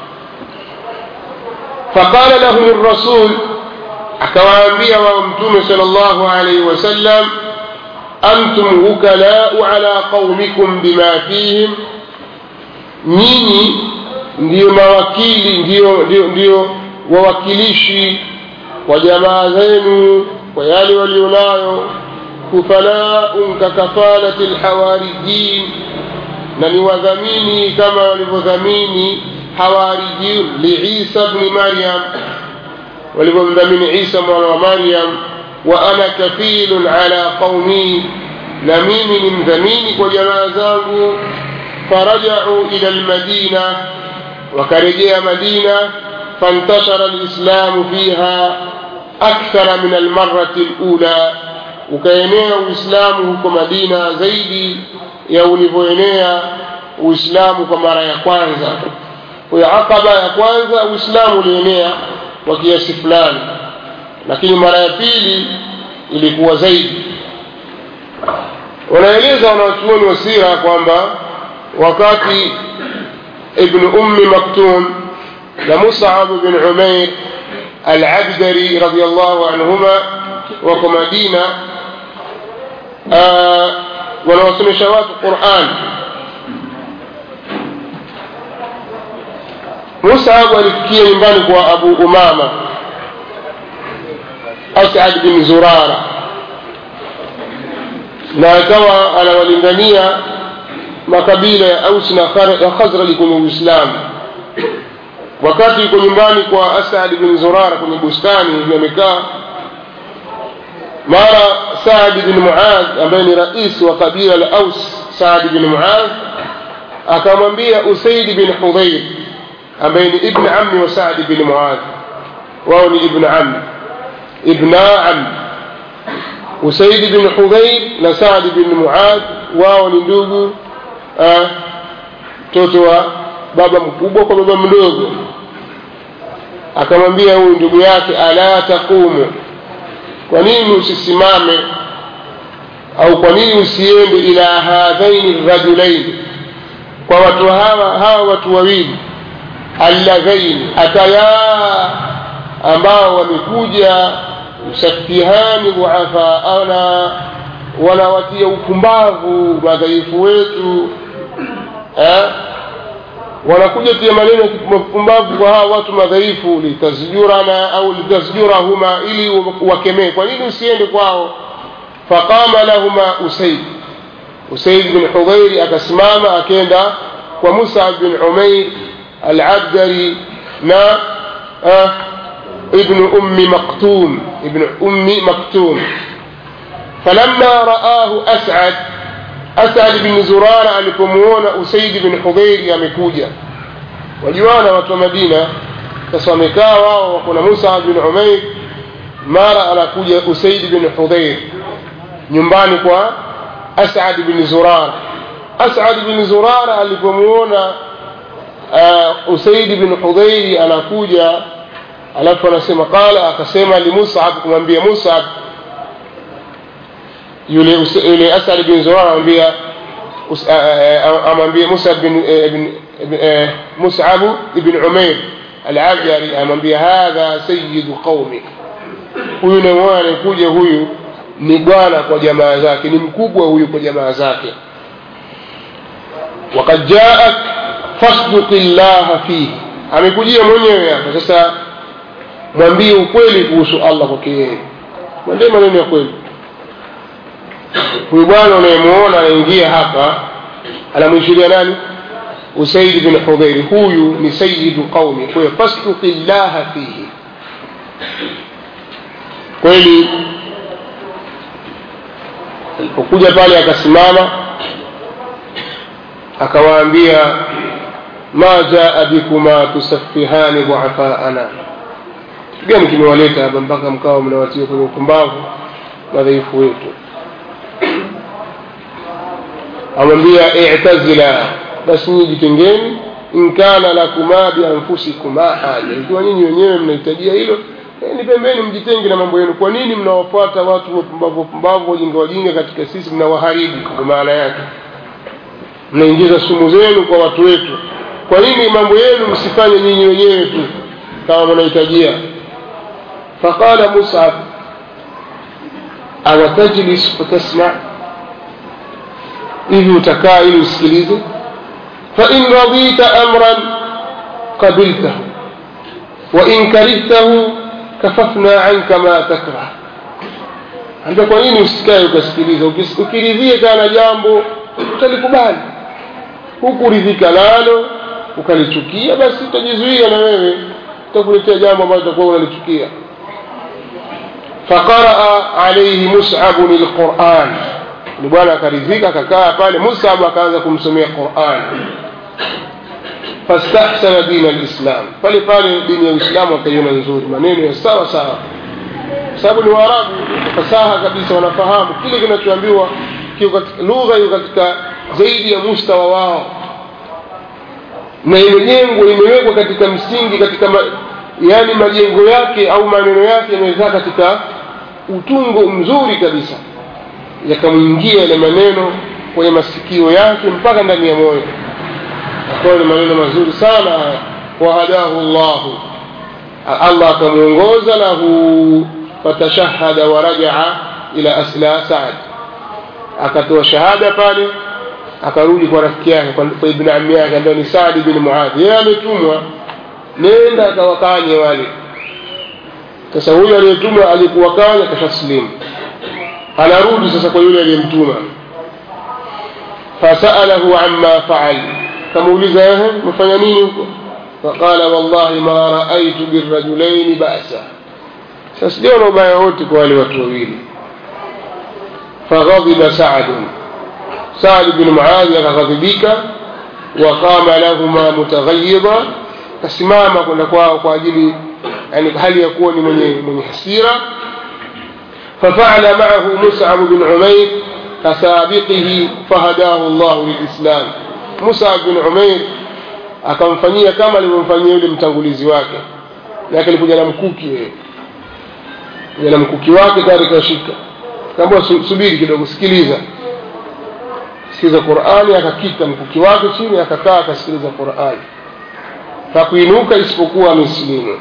faqala lahum ar-rasul akawaambia wao mtume sallallahu alayhi wasallam antum wukalau ala qaumikum bima fihim nyinyi ndiyo mawakili ndiyo, ndiyo, ndiyo wawakilishi wa jamaa zenu kwa yale walionayo kufalaun kakafalati lhawarijin na ni wadhamini kama walivyodhamini hawarijin liisa bni maryam walivyomdhamini isa mwana wa maryam wa ana kafilun ala qaumi na mimi ni mdhamini kwa jamaa zangu farajau ila lmadina wakarejea madina fantashara lislamu fiha akthara min almarati lula ukaenea uislamu huko madina zaidi ya ulivyoenea uislamu kwa mara ya kwanza kwayo aqaba ya kwanza uislamu ulienea kwa kiasi fulani lakini mara ya pili ilikuwa zaidi wanaeleza wanawachuoni wa sira kwamba wakati ibn ummi maktum na musab bin umair alabdari radiallahu anhuma wako madina wanawasomesha watu quran musab alifikia nyumbani kwa abu umama asad bin zurara na akawa anawalingania makabila ya aus na khazraj kwenye uislamu wakati yuko nyumbani kwa asad bin zurara kwenye bustani hivi amekaa mara saad bin muadh ambaye ni rais wa kabila la aus saad bin muadh akamwambia usaid bin hudhair ambaye ni ibn ammi wa saad bin muadh wao ni ibn ammi ibna ammi usaid bin hudhair na saad bin muadh wao ni ndugu mtoto wa baba mkubwa kwa baba mdogo akamwambia huyu ndugu yake ala taqumu kwa nini usisimame au kwa nini usiende ila hadhaini rajulaini kwa watu hawa hawa watu wawili alladhaini ataya ambao wamekuja yusafihani dhuafaana wanawatia upumbavu madhaifu wetu eh? wanakuja tia maneno ya mapumbavu kwa hawa watu madhaifu litasjurana au litasjurahuma ili wakemee kwa nini usiende kwao faqama lahuma usaid usaid bin hudhairi akasimama akenda kwa musab bin umair alabdari na uh, ibnu ummi maktum ibnu ummi maktum falamma raahu asad asad bin zurara alipomuona usaidi bin hudhairi amekuja wajuana watu wa madina sasa wamekaa wao wako na musa bin umair mara anakuja usaidi bin hudhair nyumbani kwa asad bin zurara asad bin zurara alipomuona uh, usaidi bin hudhairi anakuja alafu anasema qala akasema limusab kumwambia musab yule yule asad bin zurara anamwambia amwambia musa bin musab ibn umair alabjari amwambia hadha sayidu qaumi huyu namwona anakuja huyu ni bwana kwa jamaa zake ni mkubwa huyu kwa jamaa zake wakad jaak fasduqi llaha fihi amekujia mwenyewe hapa sasa mwambie ukweli kuhusu allah kwake yeye mwambie maneno ya kweli huyu bwana unayemuona anaingia hapa anamwishiria nani usaid bin hudhairi huyu ni sayidu qaumi kwa hiyo fasluki llaha fihi kweli alipokuja pale akasimama akawaambia ma jaa bikuma tusaffihani dhuafaana gani kimewaleta hapa mpaka mkawa mnawatia kwenye upumbavu madhaifu wetu amwambia i'tazila basi nyinyi jitengeni in kana lakuma bianfusikuma haja ikiwa nyinyi wenyewe mnahitajia hilo eh, ni pembeni mjitenge na mambo yenu kwa nini mnawafuata watu wapumbavu wapumbavu wajinga wajinga katika sisi mnawaharibu kwa maana yake mnaingiza sumu zenu kwa watu wetu kwa nini mambo yenu msifanye nyinyi wenyewe tu kama mnahitajia faqala musab awatajlis fatasma hivi utakaa ili usikilize fain radita amran qabiltahu wain karihtahu kafafna anka ma takrah ambia kwa nini usikae ukasikiliza Ukis- ukiridhia kana jambo utalikubali hukuridhika nalo ukalichukia basi utajizuia na wewe utakuletea jambo ambalo utakuwa unalichukia faqaraa alaihi musabun lquran ni bwana akaridhika akakaa pale musab akaanza kumsomea quran fastahsana dina lislam pale pale dini ya uislamu akaiona nzuri maneno ya sawa sawa sababu ni waarabu fasaha kabisa wanafahamu kile kinachoambiwa kiko katika lugha iko katika zaidi ya mustawa wao na imejengwa imewekwa katika msingi katika ma, yani majengo yake au maneno yake yamekaa katika utungo mzuri kabisa yakamwingia yale maneno kwenye masikio yake mpaka ndani ya moyo akawa ni maneno mazuri sana haya wahadahu llahu allah akamwongoza lahu fatashahada warajaa ila asla saad akatoa shahada pale akarudi kwa rafiki yake kwa kwa ibn ammi yake ambaye ni Saad bin Muadh yeye ametumwa nenda akawakanye wale sasa huyo aliyetumwa alikuwa kanya kashaslimu anarudi sasa kwa yule aliyemtuma fasalahu amma faal kamuuliza ehe mfanya nini huko faqala wallahi ma raaitu birrajulaini ba'sa sasa sijaona ubaya wote kwa wale watu wawili faghadiba saadun سعد بن معاذ akaghadhibika waqama lahuma mutaghayyiba kasimama kwenda kwao kwa ajili yani hali ya kuwa ni mwenye mwenye hasira ففعل معه مصعب بن عمير كسابقه فهداه الله للإسلام مصعب بن عمير akamfanyia kama alivyomfanyia yule mtangulizi wake yake alikuja na mkuki yeye kuja na mkuki wake tayari kashika kaambia subiri kidogo sikiliza sikiliza Qur'ani akakita mkuki wake chini akakaa akasikiliza Qur'ani hakuinuka isipokuwa amesilimu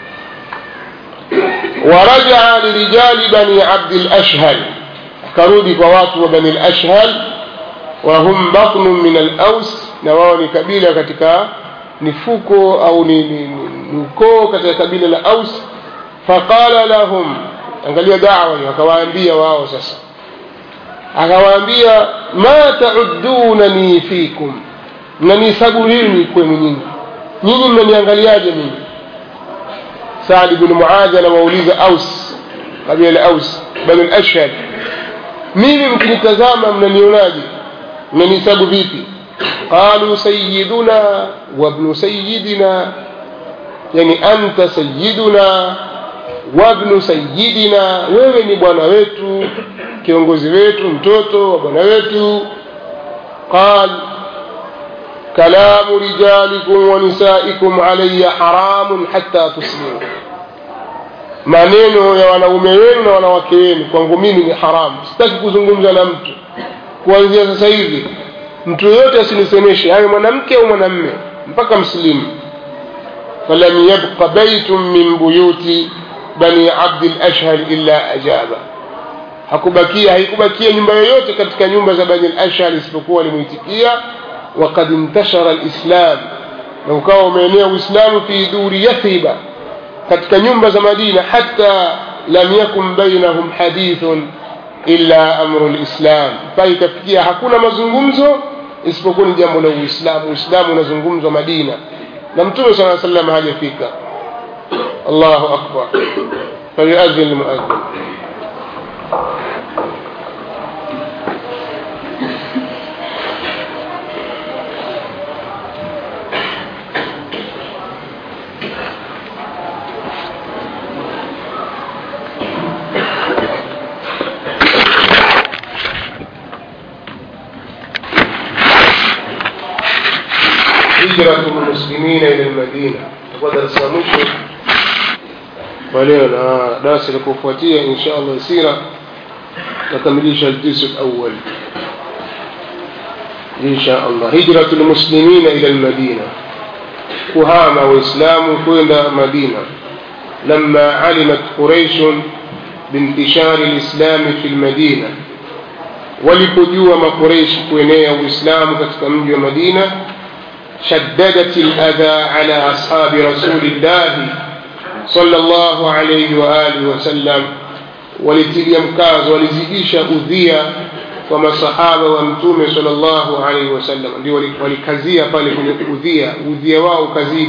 ورجع لرجال بني عبد الأشهل akarudi kwa watu wa bani al-ashhal wa hum batnun min al-aws na wao ni kabila katika nifuko au ni, ni, ni ukoo katika kabila la aus faqala lahum angalia dawa hiyo akawaambia wao sasa akawaambia ma ta'uddunani fikum mnanihesabu nini kwenu nyinyi nyinyi mnaniangaliaje mimi Saad ibn Muadh anawauliza Aus kabila la Aus bani al-Ashhad mimi mkinitazama mnanionaje mnanihesabu vipi qalu sayyiduna wa ibn sayyidina yani anta sayyiduna wa ibn sayyidina wewe ni bwana wetu kiongozi wetu mtoto wa bwana wetu qal كلام رجالكم ونسائكم علي حرام حتى تسلموا maneno ya wanaume wenu na wanawake wenu kwangu mimi ni haramu sitaki kuzungumza na mtu kuanzia sasa hivi mtu yoyote asinisemeshe awe mwanamke au mwanamme mpaka mslimu falam yabqa baitun min buyuti bani abdi lashhal illa ajaba hakubakia haikubakia nyumba yoyote katika nyumba za bani lashhal isipokuwa alimuitikia وقد انتشر الإسلام لو كانوا umeenea Uislamu fi duri Yathriba katika nyumba za Madina hata lam yakun bainahum hadithun illa amru lislam mpaka ikafikia hakuna mazungumzo isipokuwa ni jambo la uislamu uislamu unazungumzwa madina na mtume saa salam hajafika allahu akbar falyuadhin lmuadhin هجرة المسلمين إلى المدينة درس mwisho kwa leo na darasa la kufuatia insha Allah sira takamilisha الجزء الأول إن شاء الله هجرة المسلمين إلى المدينة كهامة وإسلام كوين مدينة لما علمت قريش بانتشار الإسلام في المدينة walipojua makureishi kuenea uislamu katika mji wa madina شددت الأذى على أصحاب رسول الله صلى الله عليه وآله وسلم ولتلي مكاز ولزيديش أذية وما صحابة ومتومة صلى الله عليه وسلم ولكزية فالك أذية أذية واو كزيد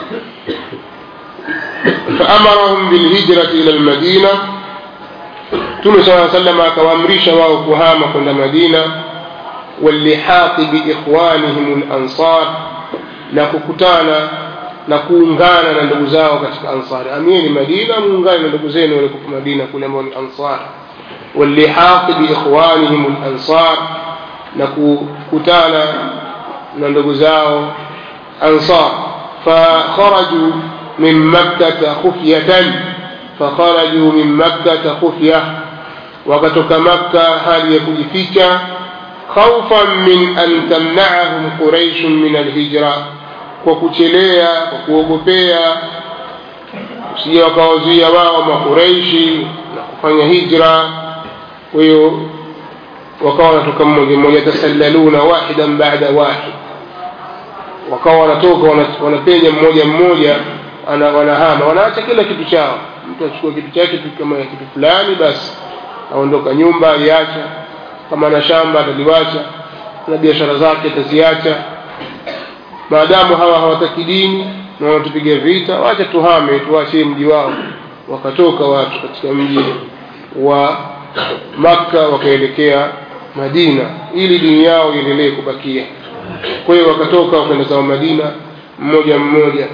فأمرهم بالهجرة إلى المدينة تومة صلى الله عليه وسلم كوامريش واو كهامة كنا مدينة واللحاق بإخوانهم الأنصار na kukutana na kuungana na ndugu zao katika ansari amieni madina muungane na ndugu zenu wale kutoka madina kule ambao ni ansar walihaqi biikhwanihim lansar na kukutana na ndugu zao ansar fakharaju min makkata khufyatan fakharaju min makkata khufya wakatoka makka hali ya kujificha خوفا من أن تمنعهم قريش من الهجرة kwa kuchelea kwa kuogopea usije wakawazuia wao makureishi na kufanya hijra kwa hiyo wakawa wanatoka mmoja mmoja tasallaluna wahidan baada wahid wakawa wanatoka wanapenya mmoja mmoja wanahama wanaacha kila kitu chao mtu achukua kitu chake kama kitu fulani basi aondoka nyumba aliacha kama ana shamba ataliwacha na biashara zake ataziacha maadamu hawa hawataki dini na wanatupiga vita wacha tuhame tuachie mji wao wakatoka watu katika mji wa makka wakaelekea madina ili dini yao iendelee kubakia kwa hiyo wakatoka wakaenda zao madina mmoja mmoja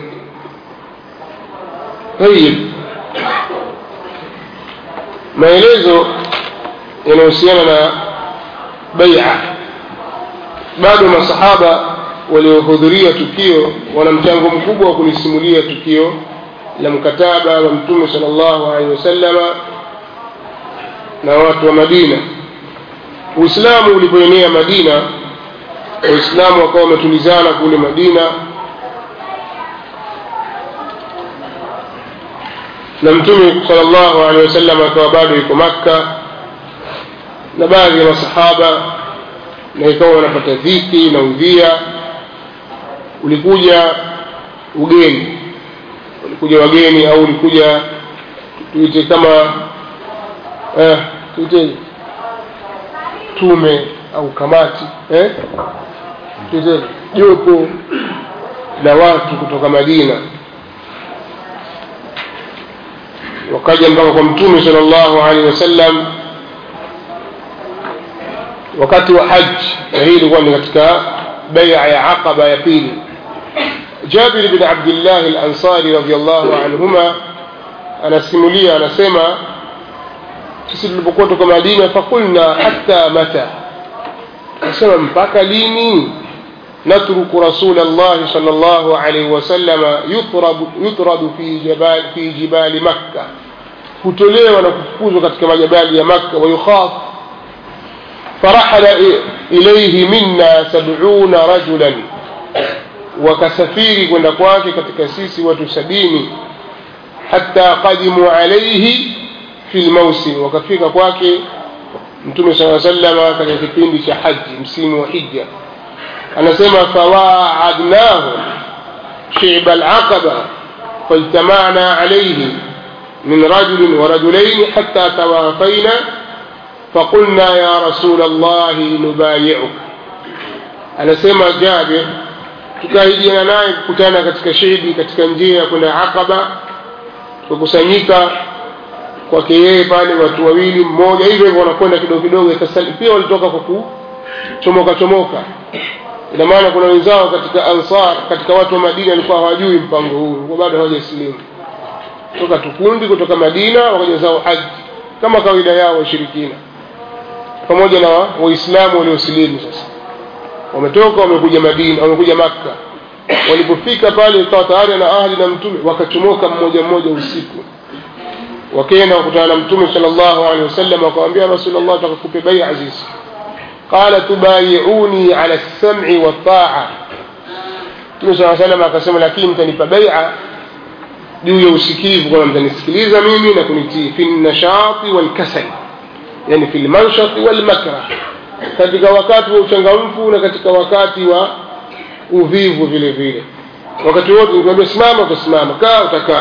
tayib maelezo yanahusiana na baia bado masahaba waliohudhuria tukio wana mchango mkubwa wa kulisimulia tukio la mkataba wa mtume sallallahu alaihi wasallama na watu wa madina uislamu ulipoenea madina waislamu wakawa wametulizana kule madina na mtume sallallahu alaihi wasallam akawa bado yuko makka na baadhi ya masahaba na ikawa wanapata dhiki na udhia ulikuja ugeni ulikuja wageni au ulikuja tuite kama eh, tuite tume au kamati eh? tuite jopo la watu kutoka madina wakaja mpaka kwa mtume sallallahu alaihi wasallam wakati wa haji na hii ilikuwa ni katika baia ya aqaba ya pili jabir bin abdillah alansari radiallahu anhuma anasimulia anasema sisi tulipokuwa toka madina fakulna hatta mata anasema mpaka lini natruku rasul llahi sal llahu alaihi wasalama yutradu fi jibali, fi jibali makka hutolewa na kufukuzwa katika majabali ya makka wayukhaf فرحل إليه منا سبعون رجلا وكسفيري كنا kwake katika sisi watu sabini hatta qadimu alayhi fi lmausim wakafika kwake mtume saa salama katika kipindi cha haji msimu wa hija anasema fawaadnahu shiba alaqaba فاجتمعنا عليه من رجل ورجلين حتى توافينا فقلنا يا رسول الله نبايعك anasema Jabir tukaahidiana naye kukutana katika shehdi katika njia ya kwenda Aqaba tukakusanyika kwake yeye pale watu wawili mmoja hivyo hivyo wanakwenda kidogo kidogo pia walitoka kwa kuchomoka chomoka ina maana kuna wenzao katika ansar katika watu wa Madina walikuwa hawajui mpango huu kwa bado hawajasilimu toka tukundi kutoka Madina wakaja zao haji kama kawaida yao washirikina pamoja na waislamu waliosilimu sasa wametoka wamekuja Madina wamekuja Makka walipofika pale ikawa tayari na ahli na mtume wakachomoka mmoja mmoja usiku wakaenda wakutana na mtume sallallahu alaihi wasallam wakamwambia rasulullah tutakupe bai'a sisi qala tubayi'uni ala as-sam'i wa ta'a mtume sallallahu alaihi wasallam akasema lakini mtanipa bai'a juu ya usikivu kwamba mtanisikiliza mimi na kunitii fi nashati wal kasal yani fi al-manshati wal makrah katika wakati wa uchangamfu na katika wakati wa uvivu vile vile wakati wote nikwambia simama utasimama kaa utakaa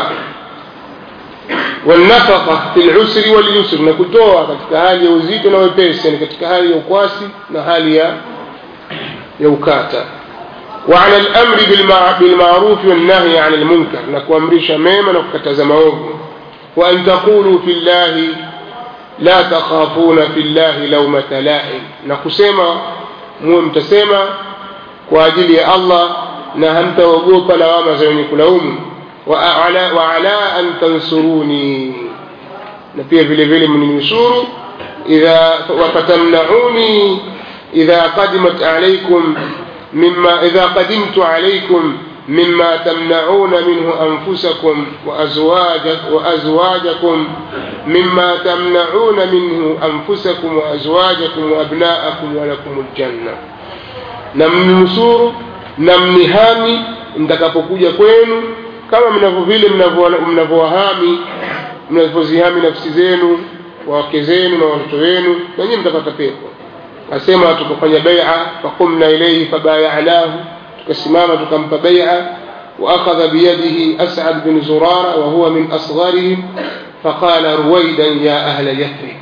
والنفقة في العسر واليسر نكتوها katika hali ya uzito na wepesi yani katika hali ya ukwasi na hali ya ya ukata وعلى الأمر بالمعروف والنهي عن المنكر نكوامرش ميما نكتز موضوع وأن تقولوا في الله لا تخافون في الله لومة لائم نكسيما مو متسيما كواجل يا الله نهمت وقوك لوام زيني كلهم وعلى, وعلى أن تنصروني نبيه vile vile mninusuru idha wafatamnauni idha qadimat alaykum mimma idha qadimtu alaykum مما تمنعون منه أنفسكم وأزواجك وأزواجكم مما تمنعون منه أنفسكم وأزواجكم وأبناءكم ولكم الجنة نمنصور نمنهامي mtakapokuja kwenu kama mnavyo vile mnavyowahami mnavyozihami nafsi zenu wake zenu na watoto wenu na nyinyi mtapata pepo asema tukafanya bai'a faqumna ilayhi fabaya'nahu tukasimama tukampa bai'a واخذ بيده اسعد بن زراره وهو من اصغرهم فقال رويدا يا اهل يثرب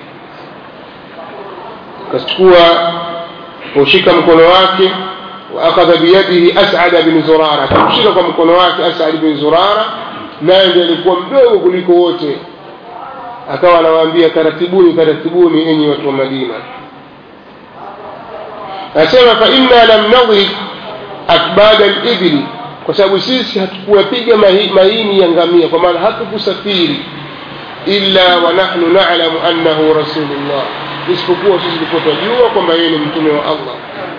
كشكوا وشك mkono wake واخذ بيده اسعد بن زراره kumshika kwa mkono wake as'ad bin zurara naye ndiye alikuwa mdogo kuliko wote akawa anawaambia taratibuni taratibuni enyi watu wa Madina asema fa inna lam nadhib akbad al-ibli kwa sababu sisi hatukuwapiga maini ya ngamia kwa maana hatukusafiri illa wa nahnu na'lamu annahu rasulullah isipokuwa sisi tulikuwa tunajua kwamba yeye ni mtume wa Allah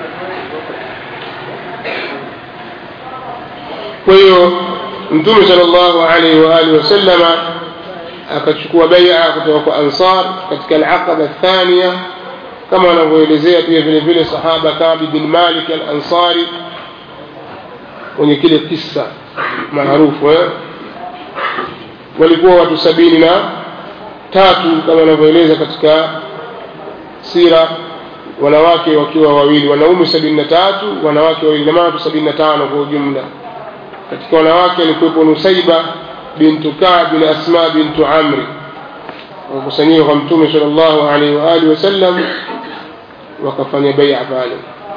kwa hiyo mtume sallallahu alaihi wa alihi wasallama akachukua bai'a kutoka kwa ansar katika al-aqaba athania kama wanavyoelezea pia vile vile sahaba Ka'b bin Malik al-Ansari kwenye kile kisa maarufu eh? walikuwa watu sabini na tatu kama wanavyoeleza katika sira wanawake wakiwa wawili wanaume sabini na tatu wanawake wawili na watu sabini na tano kwa ujumla katika wanawake alikuwepo Nusaiba bintu Ka'b bin Asma bintu Amri wakusanyika kwa mtume sallallahu alaihi wa alihi wasallam wakafanya bai'a pale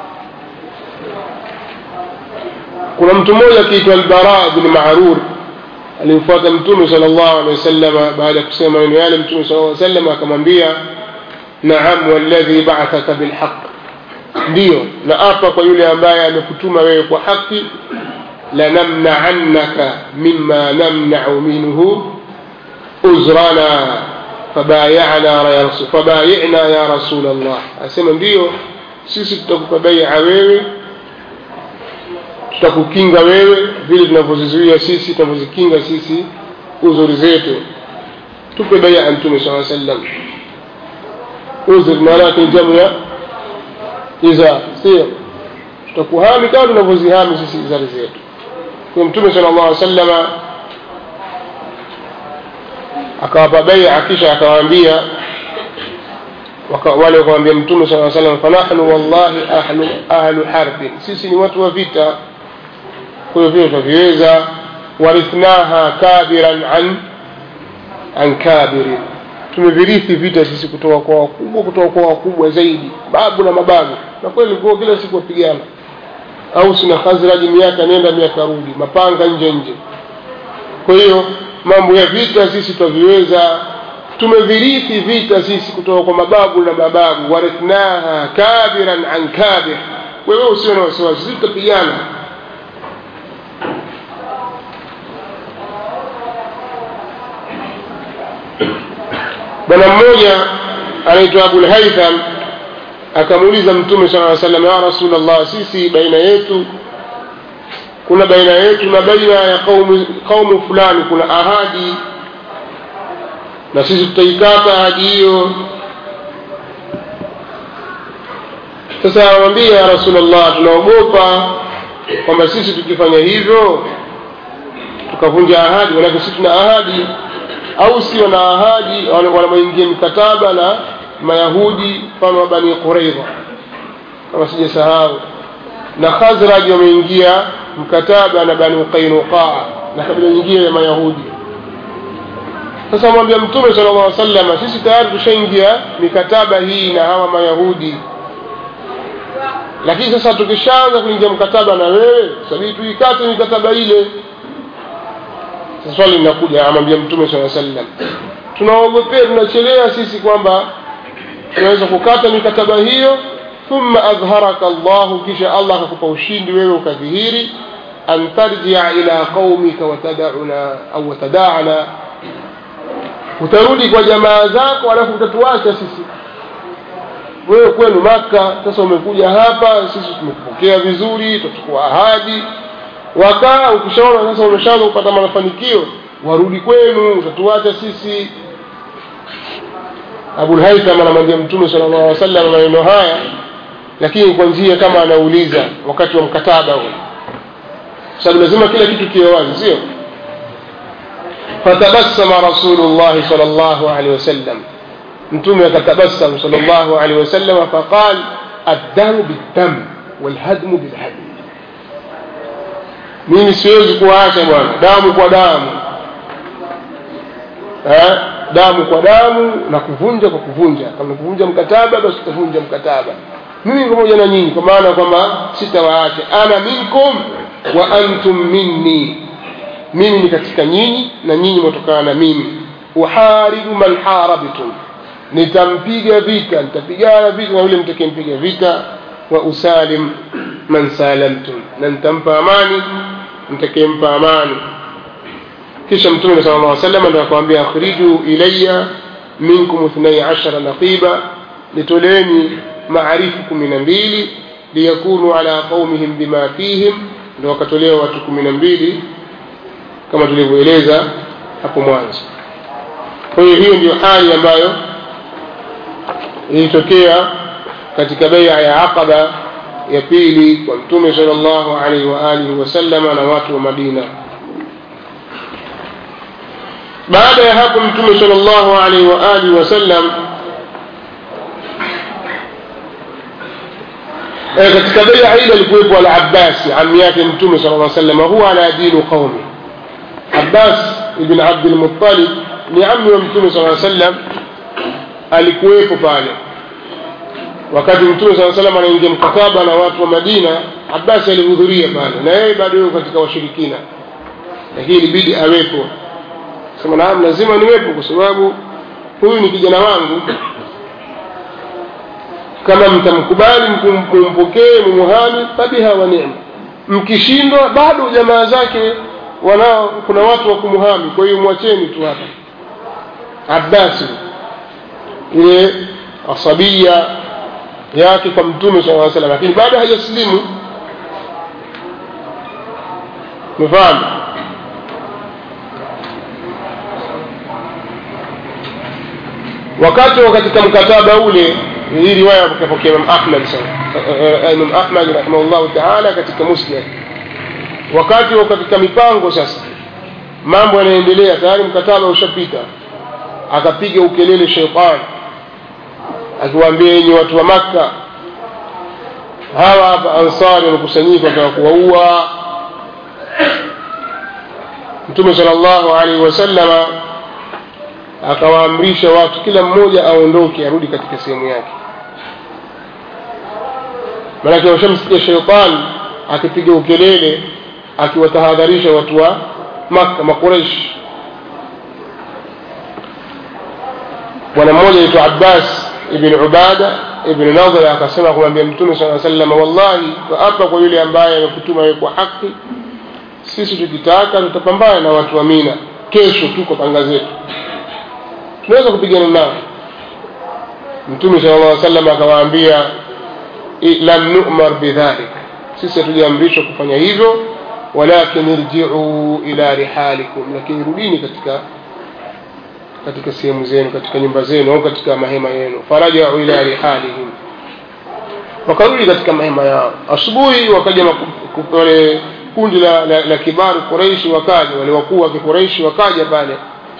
kuna mtu mmoja akiitwa al-Bara bin Ma'rur alimfuata mtume sallallahu alaihi wasallam baada ya kusema maneno yale mtume sallallahu alaihi wasallam akamwambia na'am walladhi ba'athaka bilhaq ndio na apa kwa yule ambaye amekutuma wewe kwa haki lanamna'annaka mimma namna'u minhu uzrana fabayana ya rasul fabayina ya rasul Allah asema ndio sisi tutakupa bai'a wewe tutakukinga wewe vile tunavyozizuia sisi tunavyozikinga sisi uzuri zetu tupe bai'a mtume sallallahu alaihi wasallam uzuri maana yake jamu ya iza sio tutakuhami kama tunavyozihami sisi izari zetu kwa mtume sallallahu alaihi wasallam akawapa bai'a kisha akawaambia wale wakamwambia mtume sallallahu alaihi wasallam fanahnu wallahi ahlu ahlu harbi sisi ni watu wa vita kwa hiyo vile tutaviweza warithnaha kabiran an an kabirin tumevirithi vita sisi kutoka kwa wakubwa kutoka kwa wakubwa zaidi babu na mababu na kweli kwa kila siku wapigana au sina khazraji miaka nenda miaka rudi mapanga nje nje kwa hiyo mambo ya vita sisi twaviweza tumevirithi vita sisi kutoka kwa mababu na mababu warithnaha kabiran an kabir wewe usio na wasiwasi sisi tutapigana bwana mmoja anaitwa abulhaitham akamuuliza mtume sala aa salam ya rasulllah sisi baina yetu kuna baina yetu na baina ya kaumu, kaumu fulani kuna ahadi na sisi tutaikata ahadi hiyo sasa anamwambia ya rasulllah tunaogopa kwamba sisi tukifanya hivyo tukavunja ahadi manake sisi tuna ahadi au si wana ahadi wanamoingia mikataba na mayahudi mfano wa bani quraidha kama sijasahau na khazraj wameingia mkataba na bani qainuqaa na kabila nyingine ya mayahudi sasa amwambia mtume sala llah salama sisi tayari tushaingia mikataba hii na hawa mayahudi lakini sasa tukishaanza kuingia mkataba na wewe sabidi tuikate mikataba ile sasa swali linakuja amwambia mtume saa sallam tunaogopea tunachelea sisi kwamba tunaweza kukata mikataba hiyo thumma adharaka llahu kisha allah akakupa ushindi wewe ukadhihiri an tarjia ila qaumika watadauna au watadaana utarudi kwa jamaa zako alafu utatuacha sisi wewe kwenu maka sasa umekuja hapa sisi tumekupokea vizuri tutachukua ahadi wakaa ukishaona sasa umeshaanza kupata mafanikio warudi kwenu utatuacha sisi abulhaitham anamwambia mtume sala llahu alih wasallam maneno haya lakini kwa njia kama anauliza wakati wa mkataba huo sababu lazima kila kitu kiwe wazi sio fatabassama rasulullahi sal llahu alehi wasallam mtume akatabassam sal llahu alehi wasallam faqal addamu biddam walhadmu bilhadm mimi siwezi kuwaacha bwana damu kwa damu eh? damu kwa damu na kuvunja kwa kuvunja kama kuvunja mkataba basi tutavunja mkataba mimi pamoja na nyinyi kwa maana kwamba sitawaacha ana minkum wa antum minni mimi ni katika nyinyi na nyinyi mwatokana na mimi uharibu man harabtum nitampiga vita nitapigana vita na yule mtakempiga vita wa usalim man salamtum na nitampa amani mtakempa amani kisha mtume sala llah salam ndo akamwambia akhriju ilaya minkum ithnai ashara naqiba nitoleeni maarifu kumi na mbili liyakunu ala qaumihim bima fihim ndo wakatolewa watu kumi na mbili kama tulivyoeleza hapo mwanzo kwa hiyo hiyo ndio hali ambayo ilitokea katika beia ya aqaba ya pili kwa mtume sala llahu alaihi waalihi wasallama na watu wa madina baada ya hapo mtume sala llahu alaihi waalihi wasallam e, katika beia ile alikuwepo alabbasi ami yake mtume sala lla salama huwa ala dinu qaumi abbas ibn abdilmuttalib ni ami wa mtume sala sallam alikuwepo pale wakati mtume saa salam anaingia mkataba na watu wa madina abasi alihudhuria pale na yeye bado yuko katika washirikina lakini ilibidi awepo sema naam lazima niwepo kwa sababu huyu ni kijana wangu kama mtamkubali mumpokee mumuhami fabiha wa nema mkishindwa bado jamaa zake wanao kuna watu wa kumuhami kwa hiyo mwacheni tu hapa abasi ile asabia yake kwa mtume saa salam lakini bado hajasilimu umefahamu wakati wa katika mkataba ule hii riwaya kapokea imam ahmad imam ahmad rahimahullahu taala katika musnad wakati wa katika mipango sasa mambo yanaendelea tayari mkataba ushapita akapiga ukelele sheitani akiwaambia yenye watu wa makka hawa hapa ansari wamekusanyika wataka kuwaua mtume sala llahu alaihi wasallama akawaamrisha watu kila mmoja aondoke arudi katika sehemu yake maanake washamsikia sheitani akipiga ukelele akiwatahadharisha watu wa makka makureishi bwana mmoja aitwa abbas ibn ubada ibn nadhir akasema kumwambia mtume saa salama wallahi hapa kwa yule ambaye amekutuma wewe kwa haki sisi tukitaka tutapambana na watu wa mina kesho tu kwa panga zetu tunaweza kupigana nao mtume sala llah salam akawaambia lam numar bidhalik sisi hatujaamrishwa kufanya hivyo walakin irjiu ila rihalikum lakini rudini katika katika sehemu zenu katika nyumba zenu au katika mahema yenu farajau ila rihalihim wakarudi katika mahema yao asubuhi wakaja wale kundi la, la, la kibaru Quraishi wakaja wale wakuu wa Quraishi wakaja pale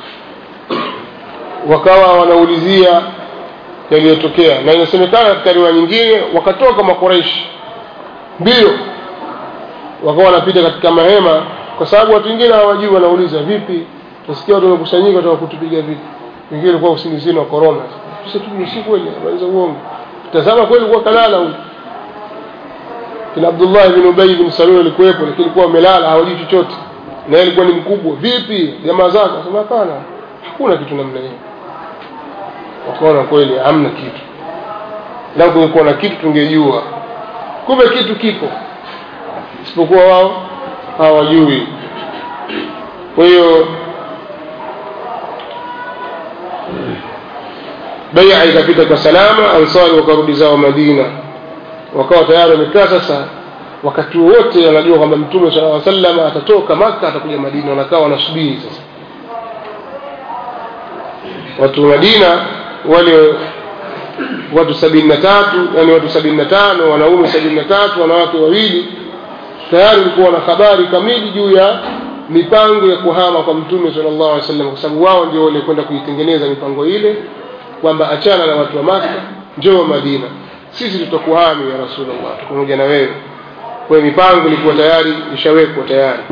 wakawa wanaulizia yaliyotokea na inasemekana katika riwaya nyingine wakatoka makuraishi mbio wakawa wanapita katika mahema kwa sababu watu wengine hawajui wanauliza vipi nasikia watu wamekusanyika wataka kutupiga vipi wengine walikuwa usingizini wa korona sasa tu si kweli habari uongo tazama kweli kuwa kalala huyu kina Abdullah ibn Ubay ibn Salul alikuwepo lakini alikuwa amelala hawajui chochote na yeye alikuwa ni mkubwa vipi jamaa zake akasema hapana hakuna kitu namna hiyo wakaona kweli hamna kitu lau kungekuwa na kitu tungejua kumbe kitu kipo isipokuwa wao hawajui kwa hiyo beia ikapita kwa salama ansari wakarudi zao madina wakawa tayari wamekaa sasa wakati wote wanajua kwamba mtume sala aa salam atatoka maka atakuja madina wanakaa wanasubiri sasa watu madina wale watu sabini na tatu yani watu sabini na tano wanaume sabini na tatu wanawake wawili tayari walikuwa na habari kamili juu ya mipango ya kuhama kwa mtume sallallahu alaihi wasallam kwa sababu wao ndio wale kwenda kuitengeneza mipango ile kwamba achana na watu wa maka njoo madina sisi tutakuhami ya rasulullah pamoja na wewe kwa hiyo mipango ilikuwa tayari ishawekwa tayari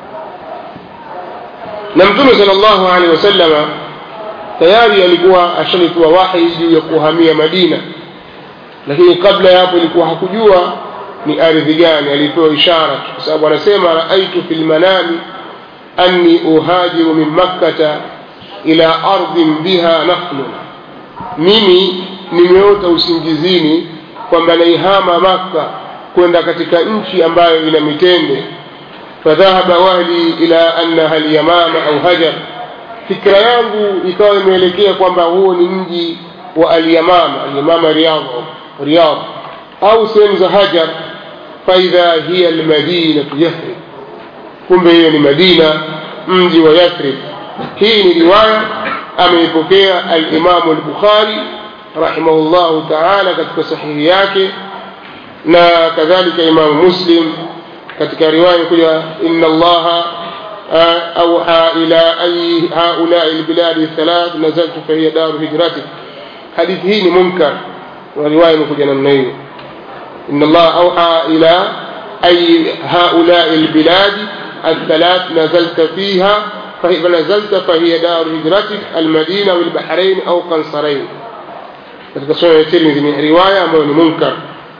na mtume sallallahu alaihi wasallama tayari alikuwa ashalipewa wahi juu ya kuhamia madina lakini kabla ya hapo ilikuwa hakujua ni ardhi gani alipewa ishara kwa sababu anasema raaitu fi lmanami anni uhajiru min makkata ila ardhin biha nakhlun mimi nimeota usingizini kwamba naihama makka kwenda katika nchi ambayo ina mitende fadhahaba wahli ila annaha lyamama au hajar fikra yangu ikawa imeelekea kwamba huo ni mji wa alyamama alyamama riyadh riyadh au sehemu za hajar faidha hiya almadinatu yathrib kumbe hiyo ni madina mji wa yathrib hii ni riwaya ameipokea alimamu lbukhari rahimahullahu taala katika sahihi yake na kadhalika imamu muslim katika riwaya kuja inna allaha أوحى إلى أي هؤلاء البلاد الثلاث نزلت فهي دار هجرتك حديث هي منكر ورواية مكجنا النيل إن الله أوحى إلى أي هؤلاء البلاد الثلاث نزلت فيها فنزلت فهي دار هجرتك المدينة والبحرين أو قنصرين katika sura ya Tirmidhi ni riwaya ambayo ni munkar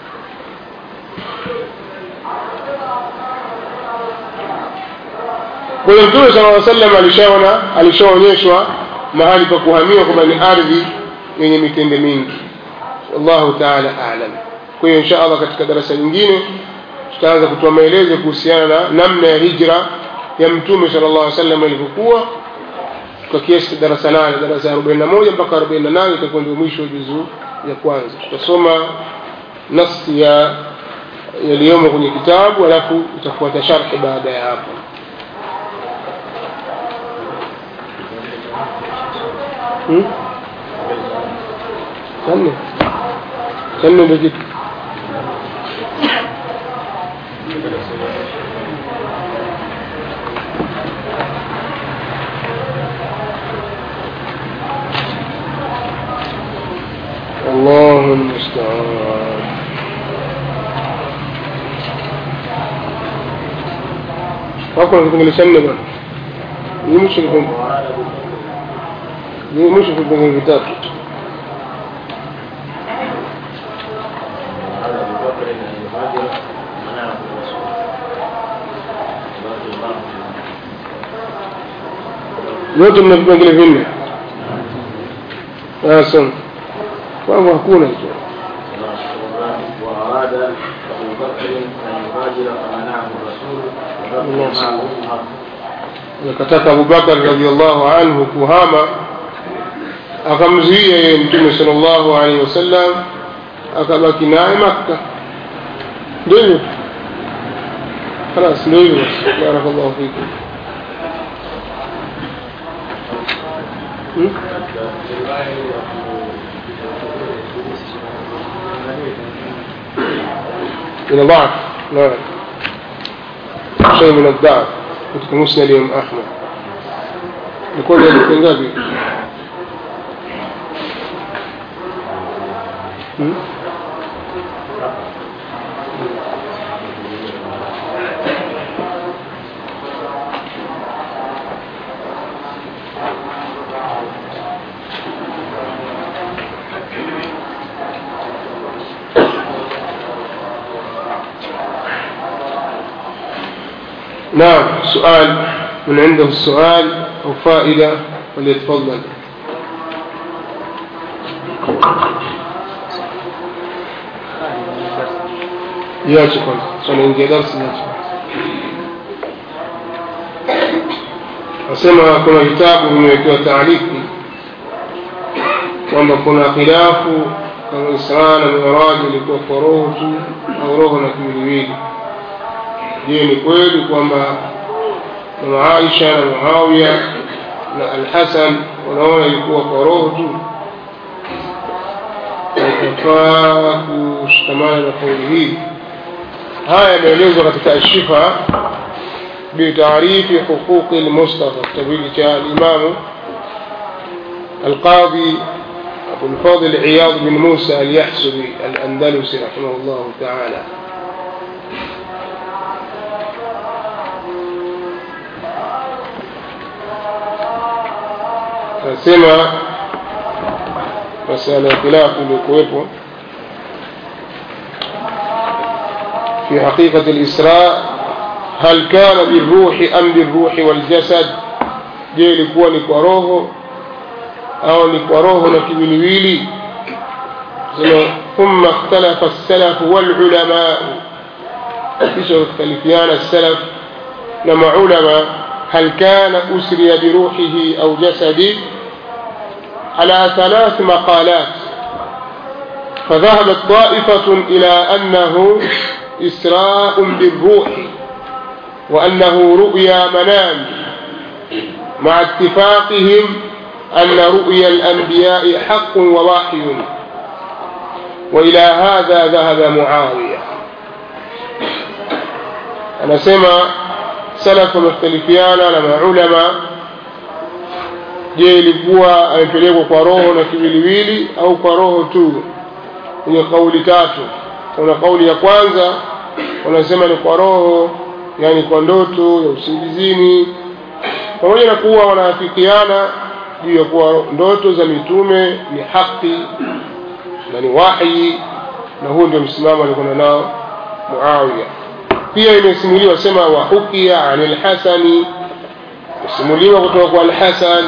kwa hiyo mtume sala llaw sallam alishaona alishaonyeshwa mahali pa kuhamiwa kwamba ni ardhi yenye mitende mingi wallahu taala alam kwa hiyo insha allah katika darasa nyingine tutaanza kutoa maelezo kuhusiana na namna ya hijra ya mtume sala llah alih sallam ilivyokuwa kwa kiasi darasa nane darasa ya arobaini na moja mpaka arobaini na nane itakuwa ndio mwisho juzuu ya kwanza tutasoma nasi ya yaliyomo kwenye kitabu alafu itafuata sharhi baada ya hapo hmm? channe channe ndio kitu الله المستعان hakuna kipengele cha nne bwana ni mwisho kipengele ni mwisho vipengele vitatu على أبي بكر أن يهاجر منعه الرسول رضي الله عنه yote mna vipengele vinne sasa kwangu hakuna hicho وأراد أبو بكر أن يهاجر فمنعه الرسول وبقي معه عمر akataka abubakar radiallahu anhu kuhama akamzuia yeye mtume sal llahu alaihi wasallam akabaki naye makka ndio hivyo خلاص ndio hivyo basi barakallahu fikum Hmm? من الضعف نعم شيء من الضعف katika musnad ya Imam Ahmad ilikuwa ni hadithi ngapi Hmm? نعم سؤال من عنده السؤال أو فائدة فليتفضل ياتي kwanza tunaingia darasa yaache nasema kuna vitabu vimewekewa taarifu kwamba kuna khilafu kama Israa na Miraji ilikuwa kwa roho tu au roho na kiwiliwili je ni kweli kwamba mama Aisha na Muawiya na Al-Hasan wanaona ilikuwa kwa roho tu itafaa kushikamana na kauli hii haya yameelezwa katika ashifa بتعريف حقوق المصطفى كتاب الإمام القاضي أبو الفاضل عياض بن موسى اليحسبي الأندلسي رحمه الله تعالى nasema masala ya khilafu iliyokuwepo في حقيقة الإسراء هل كان بالروح أم بالروح والجسد je ilikuwa ni kwa roho au ni kwa roho na kiwiliwili sema thumma ikhtalafa as-salaf wal ulama kisha ikhtalifiana as-salaf na maulama هل كان أسري بروحه أو جسده على ثلاث مقالات فذهبت طائفة إلى أنه إسراء بالروح وأنه رؤيا منام مع اتفاقهم أن رؤيا الأنبياء حق ووحي وإلى هذا ذهب معاوية أنا سمع salafu wamekhtalifiana na maulama je ilikuwa amepelekwa kwa roho na kiwiliwili au kwa roho tu kwenye kauli tatu kuna kauli ya kwanza wanasema ni kwa roho yani kwa ndoto ya usingizini pamoja na kuwa wanaafikiana juu ya kuwa ndoto za mitume ni haki na ni wahi na huo ndio msimamo alikuwa nao Muawiya pia imesimuliwa sema wa hukia an al-Hasani simuliwa kutoka kwa al-Hasan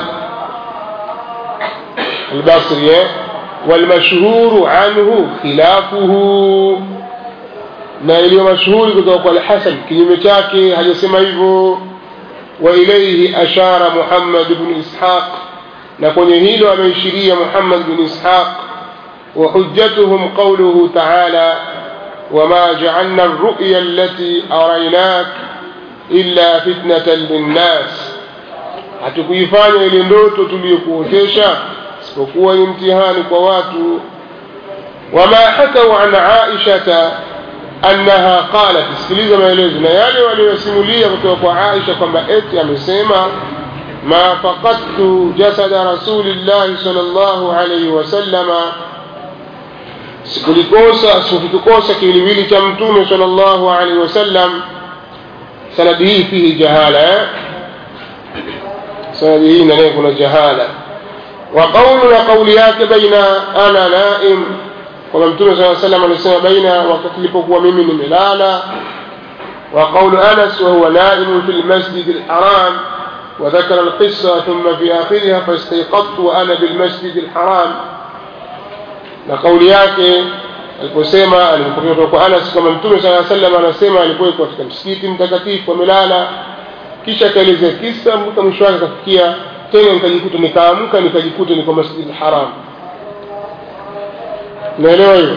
al-Basri والمشهور عنه خلافه na iliyo mashuhuri kutoka kwa al-Hasan kinyume chake hajasema hivyo wa ilayhi ashara Muhammad ibn Ishaq na kwenye hilo ameishiria Muhammad ibn Ishaq wa hujjatuhum qawluhu ta'ala وما جعلنا الرؤيا التي أريناك إلا فتنة للناس hatukuifanya ile ndoto tuliyokuotesha isipokuwa ni mtihani kwa watu wama hakau an aishata annaha qalat sikiliza maelezo na yale waliyosimulia kutoka kwa aisha kwamba eti amesema ma faqadtu jasada rasulillahi sallallahu alayhi wasallama sikulikosa sikukikosa kiwiliwili cha mtume sallallahu alaihi wasallam sanadi hii fihi jahala eh? sanadi hii ndani kuna jahala وقول وقولياك بين أنا نائم kwamba mtume saa salam alisema baina wakati ilipokuwa mimi nimelala وقول أنس وهو نائم في المسجد الحرام وذكر القصة ثم في آخرها فاستيقظت وأنا بالمسجد الحرام لقول yake aliposema alipokea kutoka kwa Anas kama mtume sala sallam anasema alikuwa katika msikiti mtakatifu amelala kisha akaelezea kisa mpaka mwisho wake akafikia tena nikajikuta nikaamka nikajikuta niko masjid haram naelewa hiyo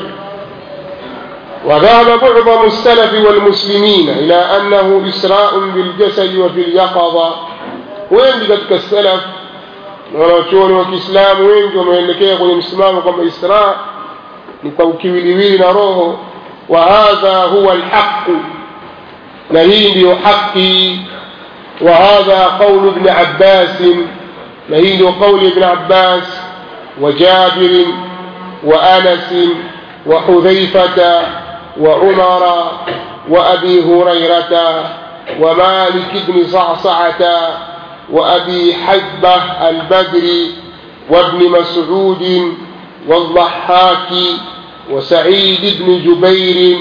وذهب معظم السلف والمسلمين إلى أنه إسراء بالجسد وفي اليقظة wengi katika salaf na wanachuoni wa kiislamu wengi wameelekea kwenye msimamo kwamba isra ni kwa ukiwiliwili na roho wa hadha huwa alhaqu na hii ndiyo haqi wa hadha qaulu ibn abbas na hii ndiyo qauli ibn abbas wa jabir wa anas wa hudhaifata wa umara wa abi hurairata ومالك بن صعصعة وأبي حبة البدري وابن مسعود والضحاك وسعيد بن جبير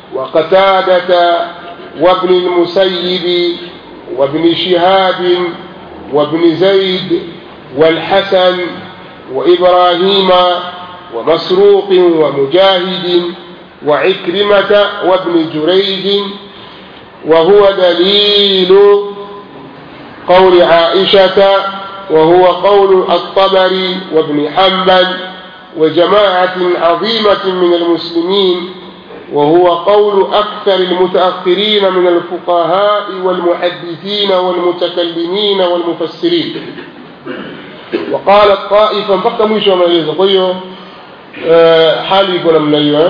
وقتادة وابن المسيب وابن شهاب وابن زيد والحسن وإبراهيم ومسروق ومجاهد وعكرمة وابن جريج وهو دليل قول عائشة وهو قول الطبري وابن حنبل وجماعة عظيمة من المسلمين وهو قول أكثر المتأخرين من الفقهاء والمحدثين والمتكلمين والمفسرين وقالت طائفة بقى مش ما يزقيه حالي يقول من أيها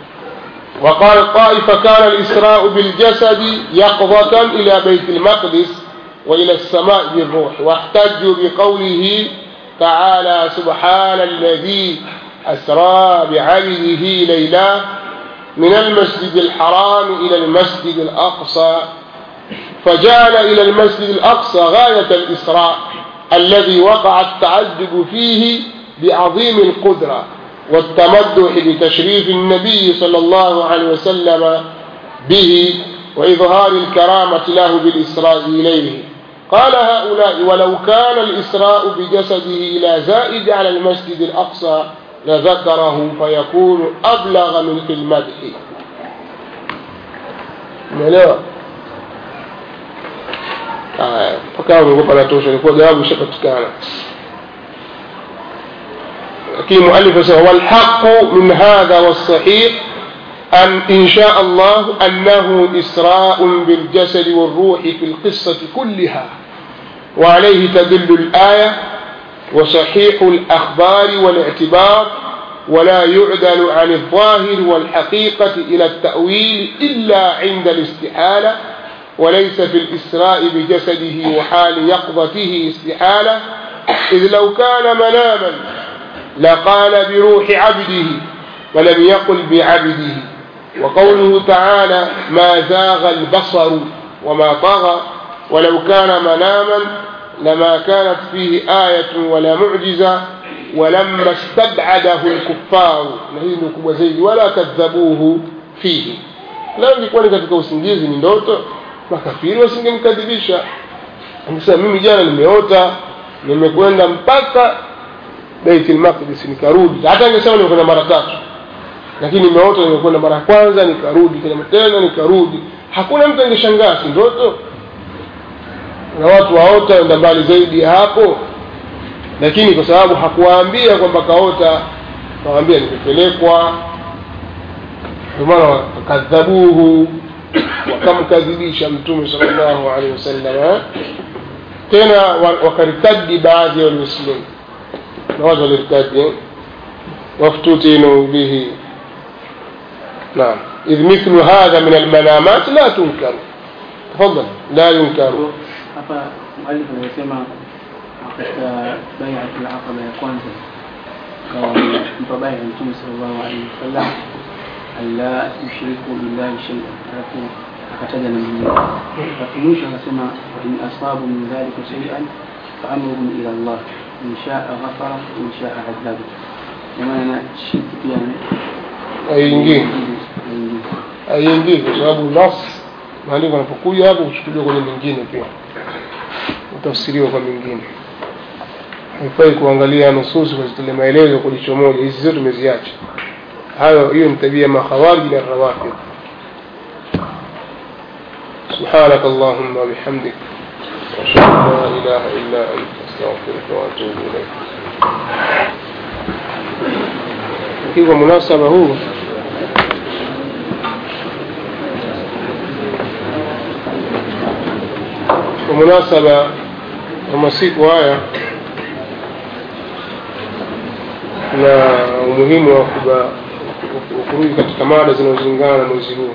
وقال طائفة كان الإسراء بالجسد يقظة إلى بيت المقدس وإلى السماء بالروح واحتجوا بقوله تعالى سبحان الذي أسرى بعبده ليلا من المسجد الحرام إلى المسجد الأقصى فجعل إلى المسجد الأقصى غاية الإسراء الذي وقع التعجب فيه بعظيم القدرة والتمدح بتشريف النبي صلى الله عليه وسلم به وإظهار الكرامة له بالإسراء إليه قال هؤلاء ولو كان الإسراء بجسده إلى زائد على المسجد الأقصى لذكره فيكون أبلغ من في المدح umeelewa haya mpaka umegopa natosha ilikuwa jawabu ishapatikana lakini muallif asema walhaqu min hadha والصحيح أن إن شاء الله أنه إسراء بالجسد والروح في القصة كلها وعليه تدل الآية وصحيح الأخبار والاعتبار ولا يعدل عن الظاهر والحقيقة إلى التأويل إلا عند الاستحالة وليس في الإسراء بجسده وحال يقظته استحالة إذ لو كان مناما لقال بروح عبده ولم يقل بعبده وقوله تعالى ما زاغ البصر وما طغى ولو كان مناما لما كانت فيه آية ولا معجزة ولما استبعده الكفار نهي kubwa zaidi wala kadhabuhu fihi leo ilikuwa ni katika usingizi ni ndoto makafiri wasingemkadhibisha anasema mimi jana nimeota nimekwenda mpaka Bait al-Maqdis nikarudi hata angesema nimekwenda mara tatu lakini nimeota nimekwenda mara ya kwanza nikarudi tena tena nikarudi hakuna mtu angeshangaa si ndoto na watu waota wenda mbali zaidi ya hapo lakini kwa sababu hakuwaambia kwamba kaota kawaambia nimepelekwa ndio maana wakadhabuhu wakamkadhibisha mtume sallallahu alaihi wasallam tena wakaritadi baadhi ya walimuslimu na watu waliritadi وافتتنوا به نعم إذ مثل هذا من المنامات لا تنكر تفضل لا ينكر hapa mwalifu anasema katika baiatul aqaba ya kwanza mpa baya mtume sallallahu alaihi wasallam alla yushriku billahi shay'an alafu akataja na mwingine alafu mwisho akasema in asabu min dhalika shay'an fa amruhum ila Allah إن شاء غفر وإن شاء عذب ومعنى شرك يعني haiingii haiingii kwa sababu nas maandiko yanapokuja hapo kuchukuliwa kwenye mingine pia utafsiriwa kwa mingine haifai kuangalia nususi kuzitolea maelezo kwa jicho moja hizi zote tumeziacha hayo hiyo ni tabia ya makhawariji na rawafid سبحانك اللهم وبحمدك واشهد ان لا اله الا انت استغفرك واتوب اليك kwa munasaba huu kwa munasaba wa masiku haya na umuhimu wa kuba- wa kurudi katika mada zinazolingana na mwezi huu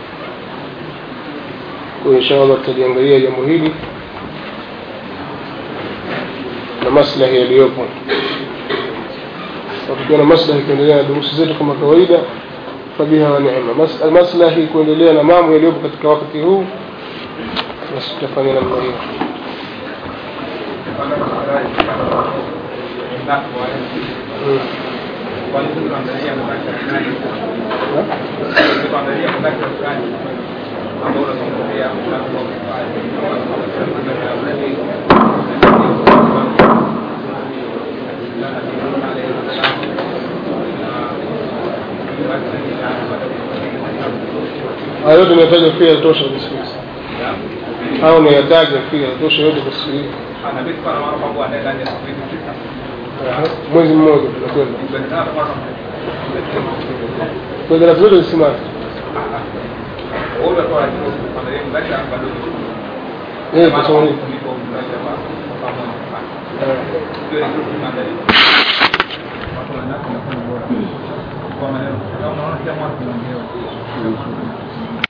kwa insha allah tutaliangalia jambo hili na maslahi yaliyopo na tukiwa na maslahi kuendelea na durusi zetu kama kawaida fabiha wa neema Mas- maslahi kuendelea na mambo yaliyopo katika wakati huu basi tutafanya namna hiyo Mm. hayo yote nimetaja pia yatosha kusikiliza au unayataja pia yatosha yote kusikiliza Aha. mwezi mmoja tunakwenda kwa darasa zote zisimame Eh, tusome nini? Kwa maneno, kama unaona kila mwaka tunaongea.